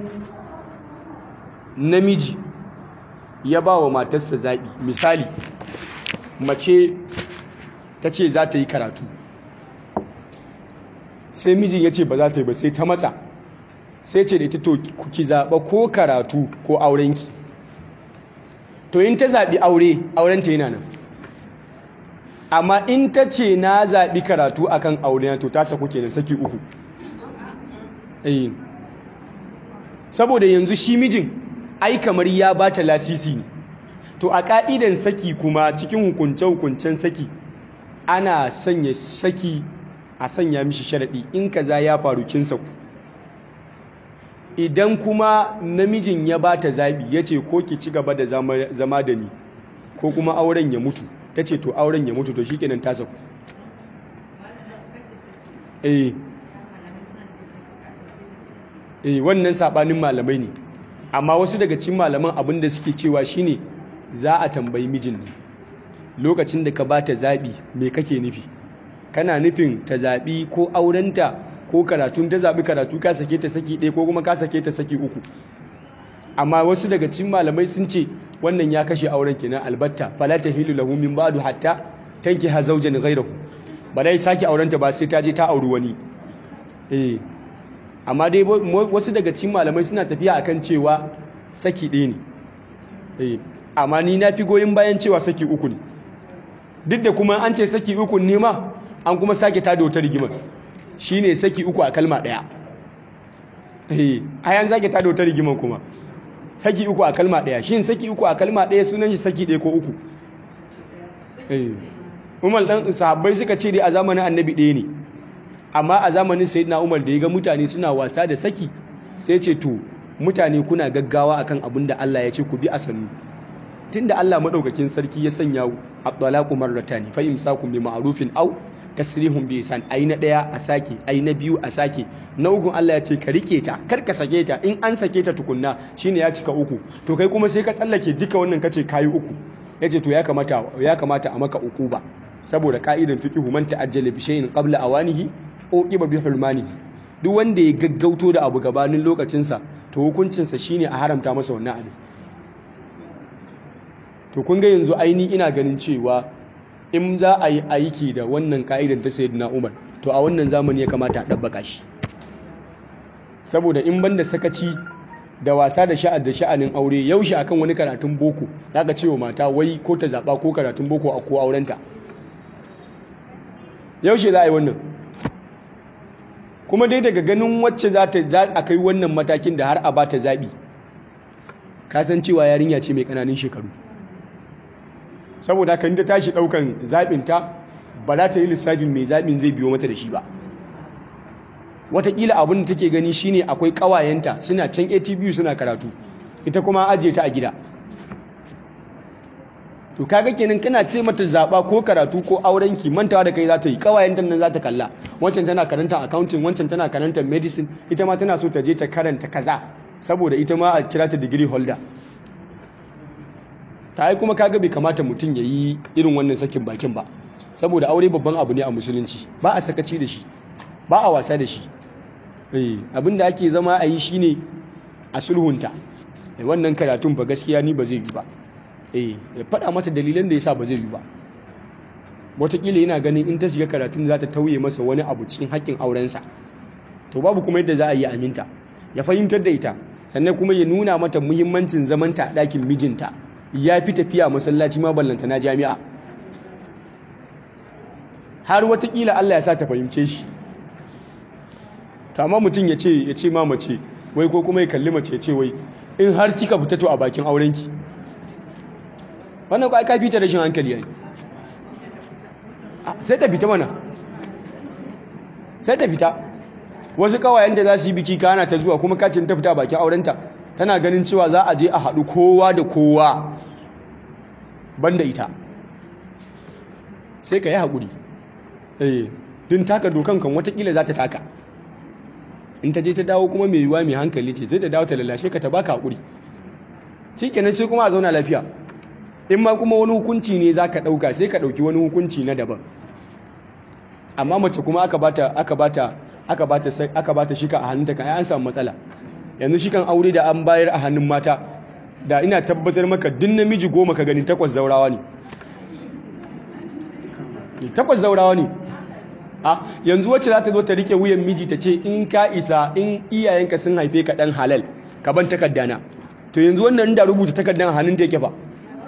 namiji ya ba wa matarsa zaɓi misali mace ta ce za ta yi karatu sai mijin ya ce ba za ta yi ba sai ta matsa sai ce da ita to ki zaɓa ko karatu ko aurenki to in ta zaɓi aure aurenta yana nan amma in ta ce na zaɓi karatu akan aure to ta saku kenan saki uku saboda yanzu shi mijin ai kamar ya ba ta lasisi ne to a ƙa'idan saki kuma cikin hukunce-hukuncen saki ana sanya saki a sanya mishi sharaɗi in kaza ya faru kin saku idan kuma namijin ya ba ta zaɓi ya ce ko ki ci gaba da zama da ni ko kuma auren ya mutu ta ce to auren ya mutu to shi kenan ta saku eh eh wannan saɓanin malamai ne amma wasu daga cikin malaman abin da suke cewa shine za a tambayi mijin ne lokacin da ka ba ta zaɓi me kake nufi kana nufin ta zaɓi ko aurenta ko karatun ta zaɓi karatu ka sake ta saki ɗaya ko kuma ka sake ta saki uku amma wasu daga cikin malamai sun ce wannan ya kashe auren kenan albatta fala tahilu lahu min ba'du hatta tankiha zawjan ghayrahu ba dai sake aurenta ba sai ta je ta auri wani eh amma dai wasu daga cikin malamai suna tafiya akan cewa saki ɗaya ne eh amma ni na fi goyin bayan cewa saki uku ne duk da kuma an ce saki uku ne ma an kuma sake tada wata rigimar shi ne saki uku a kalma ɗaya a yan sake tada wata rigimar kuma saki uku a kalma ɗaya shi saki uku a kalma ɗaya sunan shi saki ɗaya ko uku umar ɗan sahabbai suka ce dai a zamanin annabi ɗaya ne amma a zamanin sayyidina umar da ya ga mutane suna wasa da saki sai ce to mutane kuna gaggawa akan abin da Allah ya ce ku bi a sannu tunda Allah madaukakin sarki ya sanya at-talaqu marratan fa imsakum bi ma'rufin aw tasrihum bi ihsan ai na daya a sake ai na biyu a sake na uku Allah ya ce ka rike ta kar ka sake ta in an sake ta tukunna shine ya cika uku to kai kuma sai ka tsallake duka wannan kace kai uku yace to ya kamata ya kamata a maka uku ba saboda ka'idan fiqhu man ta'ajjala bi shay'in qabla awanihi uqiba bi hulmanihi duk wanda ya gaggauto da abu gabanin lokacinsa to hukuncinsa shine a haramta masa wannan abin to kun ga yanzu aini ina ganin cewa in za a yi aiki da wannan ka'idan ta sayyidina Umar to a wannan zamani ya kamata a dabbaka shi saboda in banda sakaci da wasa da sha'ad da sha'anin aure yaushe akan wani karatun boko zaka ce wa mata wai ko ta zaba ko karatun boko a ko aurenta yaushe za a yi wannan kuma dai daga ganin wacce za ta za a kai wannan matakin da har a ba ta zaɓi kasancewa yarinya ce mai ƙananin shekaru saboda kan ta tashi ɗaukan zaɓinta ba za ta yi lissafin mai zaɓin zai biyo mata da shi ba watakila abin da take gani shine akwai ƙawayenta suna can atbu suna karatu ita kuma ajiye ta a gida to kaga kenan kana ce mata zaba ko karatu ko aurenki mantawa da kai za ta yi kawayen nan za ta kalla wancan tana karanta accounting wancan tana karanta medicine ita ma tana so ta je ta karanta kaza saboda ita ma a kira ta degree holder ta yi kuma kaga bai kamata mutum ya yi irin wannan sakin bakin ba saboda aure babban abu ne a musulunci ba a sakaci da shi ba a wasa da shi abin da ake zama a yi shine a sulhunta wannan karatun ba gaskiya ni ba zai yi ba eh ya faɗa mata dalilan da yasa ba zai yi ba wataƙila yana ganin in ta shiga karatun za ta tauye masa wani abu cikin haƙƙin aurensa to babu kuma yadda za a yi aminta ya fahimtar da ita sannan kuma ya nuna mata muhimmancin zamanta a ɗakin mijinta ya fi tafiya masallaci ma ballanta na jami'a har watakila Allah ya sa ta fahimce shi amma mutum ya ce ya ce ma mace wai ko kuma ya kalli mace ya ce wai in har kika fita to a bakin aurenki wannan ko ai ka fita rashin hankali yayi sai ta fita mana sai ta fita wasu kawayen da za su yi biki kana ta zuwa kuma kacin ta fita bakin aurenta tana ganin cewa za a je a haɗu kowa da kowa banda ita sai ka yi haƙuri eh din taka dokan kan watakila za ta taka in ta je ta dawo kuma mai yiwuwa mai hankali ce zai da dawo ta lalashe ka ta baka haƙuri shi kenan sai kuma a zauna lafiya in ma kuma wani hukunci ne za ka ɗauka sai ka ɗauki wani hukunci na daban amma mace kuma aka bata aka bata aka bata aka bata shika a hannunta kan an samu matsala yanzu shikan aure da an bayar a hannun mata da ina tabbatar maka duk namiji goma ka gani takwas zaurawa ne takwas zaurawa ne a yanzu wacce za ta zo ta rike wuyan miji ta ce in ka isa in iyayenka sun haife ka dan halal ka ban takaddana to yanzu wannan da rubuta takaddan a hannun ta yake ba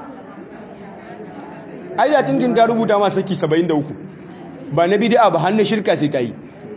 ai da tintin ta rubuta ma saki 73 ba na bid'a ba hannun shirka sai ta yi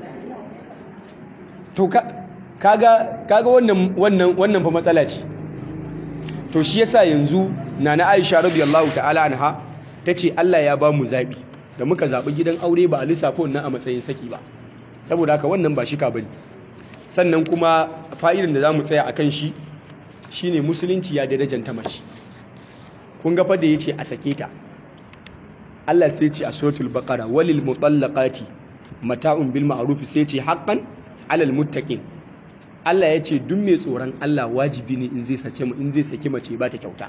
to kaga kaga wannan wannan wannan fa matsala ce to shi yasa yanzu nana Aisha radiyallahu ta'ala anha tace Allah ya ba mu zabi da muka zabi gidan aure ba a lissafa wannan a matsayin saki ba saboda haka wannan ba shika bane sannan kuma fa'idan da zamu tsaya akan shi shine musulunci ya darajanta mace kun ga fa da yace a sake ta Allah sai ce a suratul baqara walil mutallaqati mata'un bil ma'ruf sai ce haqqan alal muttaqin Allah ya ce duk mai tsoron Allah wajibi ne in zai sace mu in zai saki mace ba ta kyauta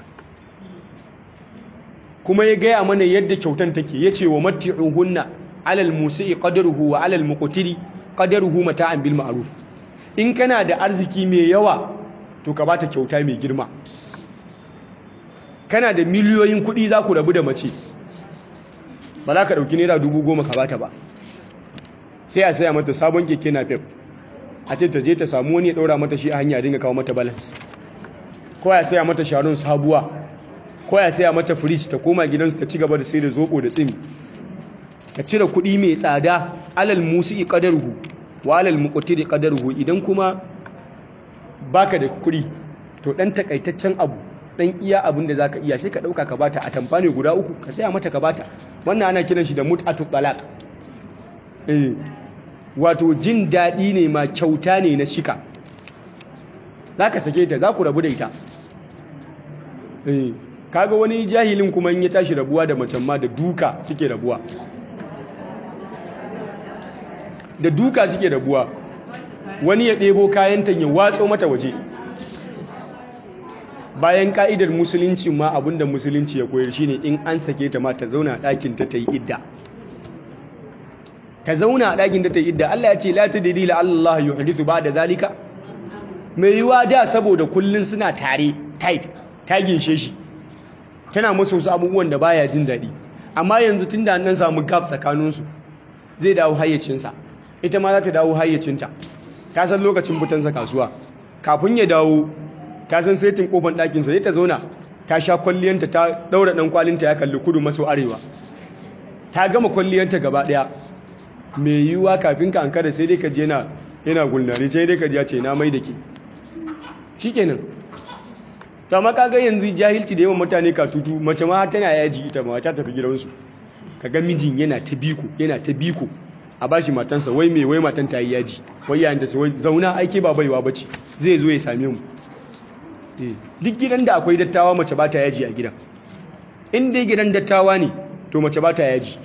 kuma ya gaya mana yadda kyautan take ya ce wa matti'uhunna alal musi'i qadaruhu wa alal muqtiri qadaruhu mata'an bil ma'ruf in kana da arziki mai yawa to ka bata kyauta mai girma kana da miliyoyin kuɗi za ku rabu da mace ba za ka ɗauki naira dubu goma ka bata ba sai a saya mata sabon keke na fef a ce ta je ta samu wani ya ɗaura mata shi a hanya dinga kawo mata balance ko ya saya mata sharon sabuwa ko ya saya mata firij ta koma gidansu ta ci gaba da sai da zoɓo da tsimi ka cire kuɗi mai tsada alal musi qadaruhu wa alal muqtiri qadaruhu idan kuma baka da kuɗi to dan takaitaccen abu dan iya abin da zaka iya sai ka dauka ka bata a tamfane guda uku ka saya mata ka bata wannan ana kiran shi da mut'atu talaq eh wato jin daɗi ne ma kyauta ne na shika zaka sake ta za ku rabu da ita eh kaga wani jahilin kuma in ya tashi rabuwa da macen ma da duka suke rabuwa da duka suke rabuwa wani ya ɗebo kayanta ya watso mata waje bayan ka'idar musulunci ma abinda musulunci ya koyar shine in an sake ta ma ta zauna a ɗakin ta ta yi idda ta zauna a ɗakin ta ta yi idda Allah ya ce la tadri la Allah yuhdithu ba'da zalika mai yiwa da saboda kullun suna tare tight ta ginshe shi tana masa wasu abubuwan da baya jin daɗi amma yanzu tunda an samu gap tsakaninsu zai dawo hayyacinsa ita ma za ta dawo hayyacinta ta san lokacin fitansa kasuwa kafin ya dawo ta san saitin kofar ɗakinsa zai ta zauna ta sha kwalliyanta ta ɗaura ɗan kwalinta ya kalli kudu maso arewa ta gama kwalliyanta gaba ɗaya mai yiwuwa kafin ka ankara sai dai ka je yana yana gulnari sai dai ka ji ce na mai da ke shikenan ta maka ga yanzu jahilci da yawan mutane ka tutu mace ma tana yaji ita ma ta tafi gidansu kaga mijin yana ta biko yana ta biko a bashi matansa wai mai wai matan ta yi yaji wai yayin da sai zauna aike ba baiwa bace zai zo ya same mu duk gidan da akwai dattawa mace ba ta yaji a gidan in dai gidan dattawa ne to mace ba ta yaji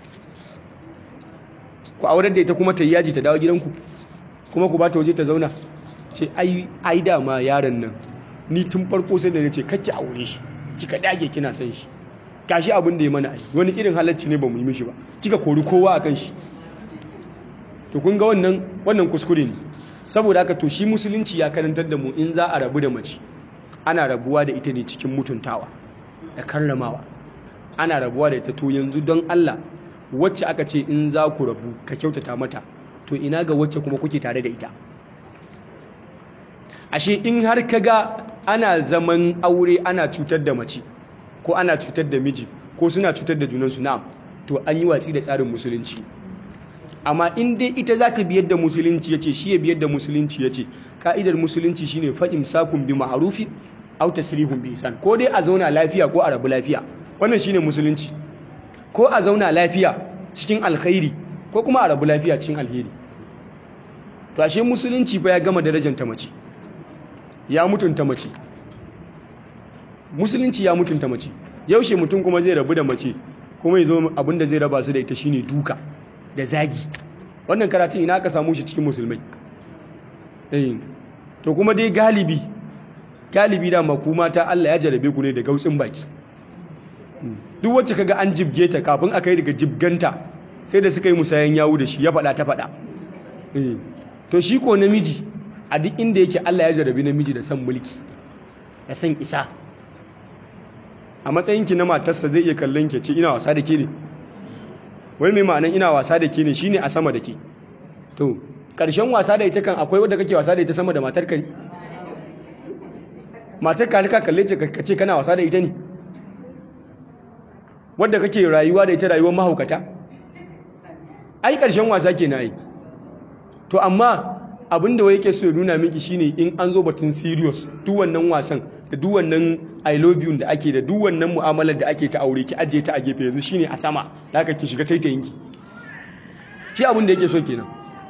ku aurar da ita kuma ta yi yaji ta dawo gidanku kuma ku ba ta waje ta zauna ce ai ai dama yaron nan ni tun farko sai da na ce kake aure shi kika dage kina son shi gashi abin da ya mana ai wani irin halacci ne ba mu yi mishi ba kika kori kowa akan shi to kun ga wannan wannan kuskure ne saboda haka to shi musulunci ya karantar da mu in za a rabu da mace ana rabuwa da ita ne cikin mutuntawa da karramawa ana rabuwa da ita to yanzu don Allah wacce aka ce in za ku rabu ka kyautata mata to ina ga wacce kuma kuke tare da ita ashe in har ka ga ana zaman aure ana cutar da mace ko ana cutar da miji ko suna cutar da junansu na'am to an yi watsi da tsarin musulunci amma in dai ita za ta biyar da musulunci ya ce shi ya biyar da musulunci ya ce ka'idar musulunci shine fa'im sakun bi ma'arufi au tasrihun bi isan ko dai a zauna lafiya ko a rabu lafiya wannan shine musulunci ko a zauna lafiya cikin alkhairi ko kuma a rabu lafiya cikin alheri to ashe musulunci fa ya gama darajar ta mace ya mutunta mace musulunci ya mutunta mace yaushe mutum kuma zai rabu da mace kuma ya zo abinda zai raba su da ita shine duka da zagi wannan karatun ina aka samu shi cikin musulmai eh to kuma dai galibi galibi da makuma ta Allah ya jarabe ku ne da gautsin baki duk wacce kaga an jibge ta kafin aka yi daga jibganta sai da suka yi musayan yawu da shi ya faɗa ta faɗa eh to shi ko namiji a duk inda yake Allah ya jarabe namiji da san mulki da san isa a matsayinki na matarsa zai iya kallon ke ce ina wasa da ke ne wai mai ma'anan ina wasa da ke ne shine a sama da ke to ƙarshen wasa da ita kan akwai wadda kake wasa da ita sama da matar ka matar ka ka kalle ce ka ce kana wasa da ita ne wadda kake rayuwa da ita rayuwar mahaukata ai ƙarshen wasa ke na yi to amma abinda wai yake so ya nuna miki shine in an zo batun serious duk wannan wasan da duk wannan I love you da ake da duk wannan mu'amalar da ake ta aure ki aje ta a gefe yanzu shine a sama da ki shiga taitayin ki shi abin da yake so kenan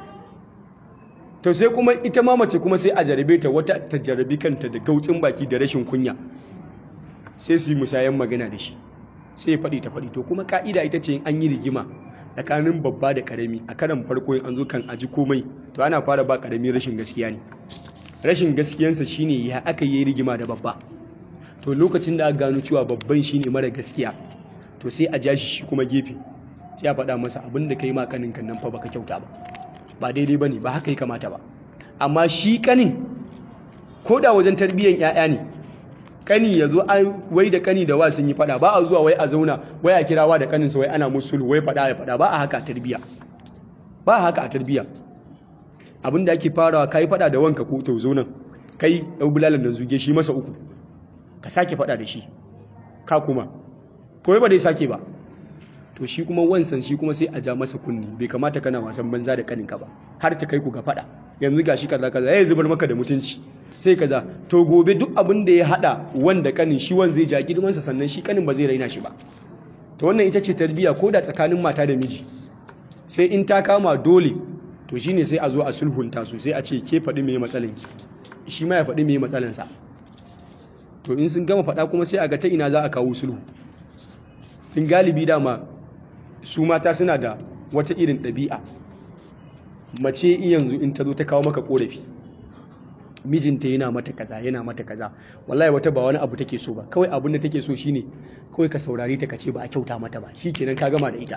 to sai kuma ita ma mace kuma sai a jarabe ta wata ta jarabi kanta da gautsin baki da rashin kunya sai su yi musayan magana da shi sai ya faɗi ta faɗi to kuma ka'ida ita ce an yi rigima tsakanin babba da karami a karan farko an zo kan aji komai to ana fara ba karami rashin gaskiya ne rashin gaskiyansa shine ya aka yi rigima da babba to lokacin da aka gano cewa babban shine mara gaskiya to sai a ja shi kuma gefe sai a faɗa masa abin da kai ma kanin kan nan fa baka kyauta ba ba daidai bane ba haka ya kamata ba amma shi kanin ko da wajen tarbiyyar 'ya'ya ne kani ya zo wai da kani da wa sun yi fada ba a zuwa wai a zauna wai a kirawa da kaninsa wai ana musulu wai fada ya fada ba a haka a tarbiya ba a haka a tarbiya abinda ake farawa kai fada da wanka ko to zo nan kai dau bulalan nan zuge shi masa uku ka sake fada da shi ka kuma ko ba dai sake ba to shi kuma wansan shi kuma sai a ja masa kunni bai kamata kana wasan banza da kaninka ba har ta kai ku ga fada yanzu gashi kaza kaza yayi zubar maka da mutunci sai kaza to gobe duk abin da ya hada wanda kanin shi wan zai ja girmansa sannan shi kanin ba zai raina shi ba to wannan ita ce tarbiya ko da tsakanin mata da miji sai in ta kama dole to shine sai a zo a sulhunta su sai a ce ke faɗi me matsalan ki shi ma ya faɗi me matsalan sa to in sun gama faɗa kuma sai a ga ta ina za a kawo sulhu in galibi dama su mata suna da wata irin ɗabi'a mace yanzu in ta zo ta kawo maka korafi mijinta yana mata kaza yana mata kaza wallahi wata ba wani abu take so ba kawai abin da take so shine kawai ka saurare ta kace ba a kyauta mata ba shikenan ka gama da ita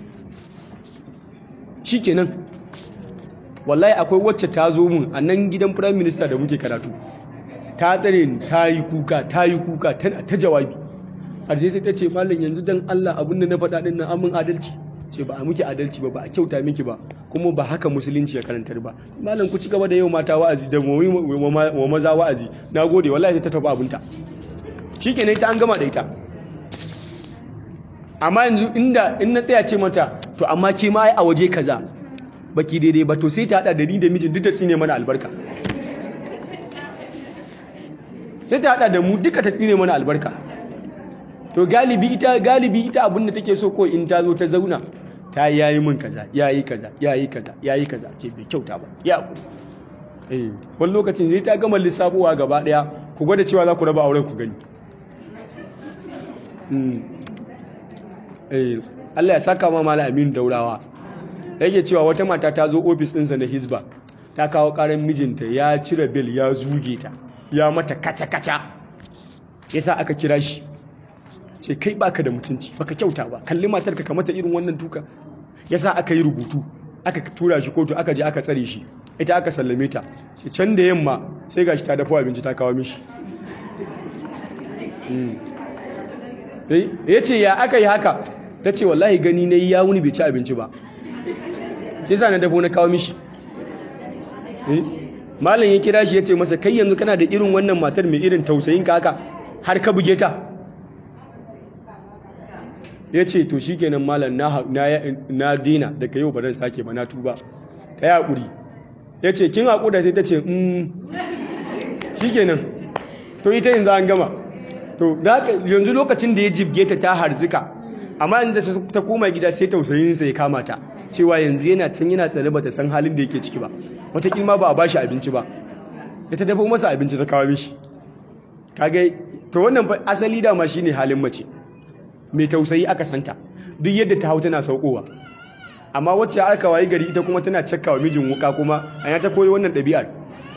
shikenan wallahi akwai wacce ta zo mun a nan gidan prime minister da muke karatu ta tsare ni ta yi kuka ta yi kuka tana ta jawabi har sai ta ce mallam yanzu dan Allah abin da na faɗa din nan amin adalci ce ba a miki adalci ba ba a kyauta miki ba kuma ba haka musulunci ya karantar ba malam ku ci gaba da yau mata wa'azi da wa maza wa'azi na gode wallahi ta tafi abinta shikenan ita an gama da ita amma yanzu inda in na tsaya ce mata to amma ke ma a waje kaza baki daidai ba to sai ta hada da ni da mijin duk ta tsine mana albarka sai ta hada da mu duka ta tsine mana albarka to galibi ita galibi ita abin da take so ko in ta zo ta zauna ta yayi min kaza yayi kaza yayi kaza yayi kaza ce bai kyauta ba ya ku eh wani lokacin zai ta gama lissafowa gaba daya ku gwada cewa za ku raba auren ku gani eh Allah ya saka ma mala Aminu Daurawa yake cewa wata mata ta zo ofis ɗinsa na Hisba ta kawo ƙarar mijinta ya cire bil ya zuge ta ya mata kaca-kaca yasa aka kira shi ce kai baka da mutunci baka kyauta ba kalli matar ka mata irin wannan duka yasa aka yi rubutu aka tura shi kotu aka je aka tsare shi ita aka sallame ta ce can da yamma sai gashi ta dafa abinci ta kawo mishi ya ce ya aka yi haka ta ce wallahi gani na yi ya wuni bai ci abinci ba yasa na dafo na kawo mishi malam ya kira shi ya ce masa kai yanzu kana da irin wannan matar mai irin tausayin ka haka har ka buge ta ya ce to shi kenan malam na dina daga yau ba zan sake ba na tuba ka yi haƙuri ya ce kin haƙura sai ta ce shi kenan to ita yanzu an gama to yanzu lokacin da ya jibge ta ta harzika amma yanzu ta koma gida sai tausayinsa ya kama ta cewa yanzu yana can yana tsare ba ta san halin da yake ciki ba wataƙila ba a ba shi abinci ba ya ta dafa masa abinci ta kawo mishi kaga to wannan asali dama shine halin mace mai tausayi aka santa duk yadda ta hau tana saukowa amma wacce aka wayi gari ita kuma tana cakkawa mijin wuka kuma an ta koyi wannan ɗabi'ar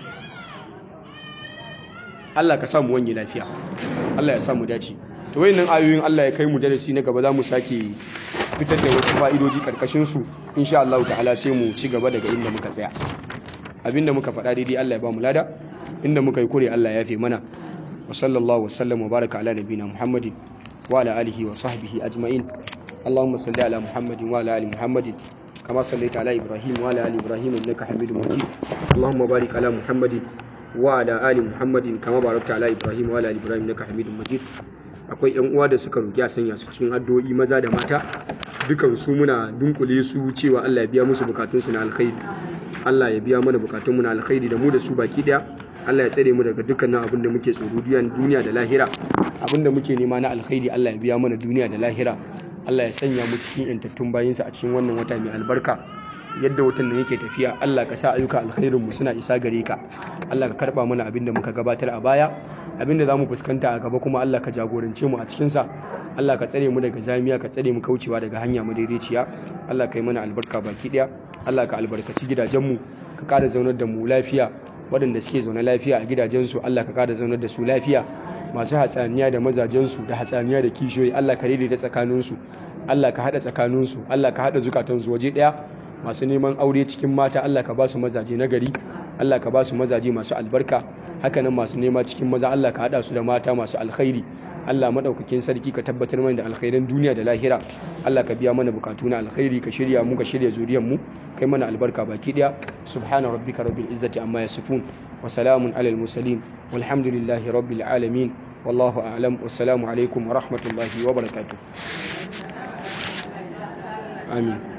Allah ka samu wani lafiya Allah ya samu dace to wayannan ayoyin Allah ya kai mu darasi na gaba za mu sake fitar da wasu fa'idoji karkashin su insha Allah ta'ala sai mu ci gaba daga inda muka tsaya abinda muka faɗa daidai Allah ya ba mu lada inda muka yi kure Allah ya fi mana wa sallallahu wa sallam wa baraka ala nabiyina Muhammadin wa ala alihi wa sahbihi ajma'in اللهم صل على محمد وعلى ال محمد كما صليت على ابراهيم وعلى ال ابراهيم انك حميد مجيد اللهم بارك على محمد وعلى ال محمد كما باركت على ابراهيم وعلى ال ابراهيم انك حميد مجيد akwai yan uwa da suka roki a sanya su cikin addu'o'i maza da mata dukan su muna dunkule su cewa Allah ya biya musu bukatun su na alkhairi Allah ya biya mana bukatun mu na alkhairi da mu da su baki daya Allah ya tsare mu daga dukkanin abin da muke tsoro duniya da lahira abin da muke nema na alkhairi Allah ya biya mana duniya da lahira Allah ya sanya mu cikin yantattun bayinsa a cikin wannan wata mai albarka yadda watan nan yake tafiya Allah ka sa ayyuka alkhairin mu suna isa gare ka Allah ka karba mana abin da muka gabatar a baya abin da zamu fuskanta a gaba kuma Allah ka jagorance mu a cikin sa Allah ka tsare mu daga zamiya ka tsare mu kaucewa daga hanya madaidaiciya Allah ka yi mana albarka baki daya Allah ka albarkaci gidajen mu ka kada zaunar da mu lafiya waɗanda suke zaune lafiya a gidajensu Allah ka kada zaunar da su lafiya masu hatsaniya da mazajensu da hatsaniya da kishiyoyi Allah ka daidaita tsakaninsu Allah ka haɗa tsakaninsu Allah ka haɗa zukatansu waje ɗaya masu neman aure cikin mata Allah ka ba su mazaje na gari Allah ka ba su mazaje masu albarka hakanan masu nema cikin maza Allah ka haɗa su da mata masu alkhairi Allah madaukakin sarki ka tabbatar mana da alkhairan duniya da lahira Allah ka biya mana bukatu na alkhairi ka shirya mu ka shirya zuriyar mu kai mana albarka baki daya subhana rabbika rabbil izzati amma yasifun wa salamun alal mursalin walhamdulillahi rabbil alamin wallahu a'lam wassalamu alaikum wa rahmatullahi wa barakatuh amin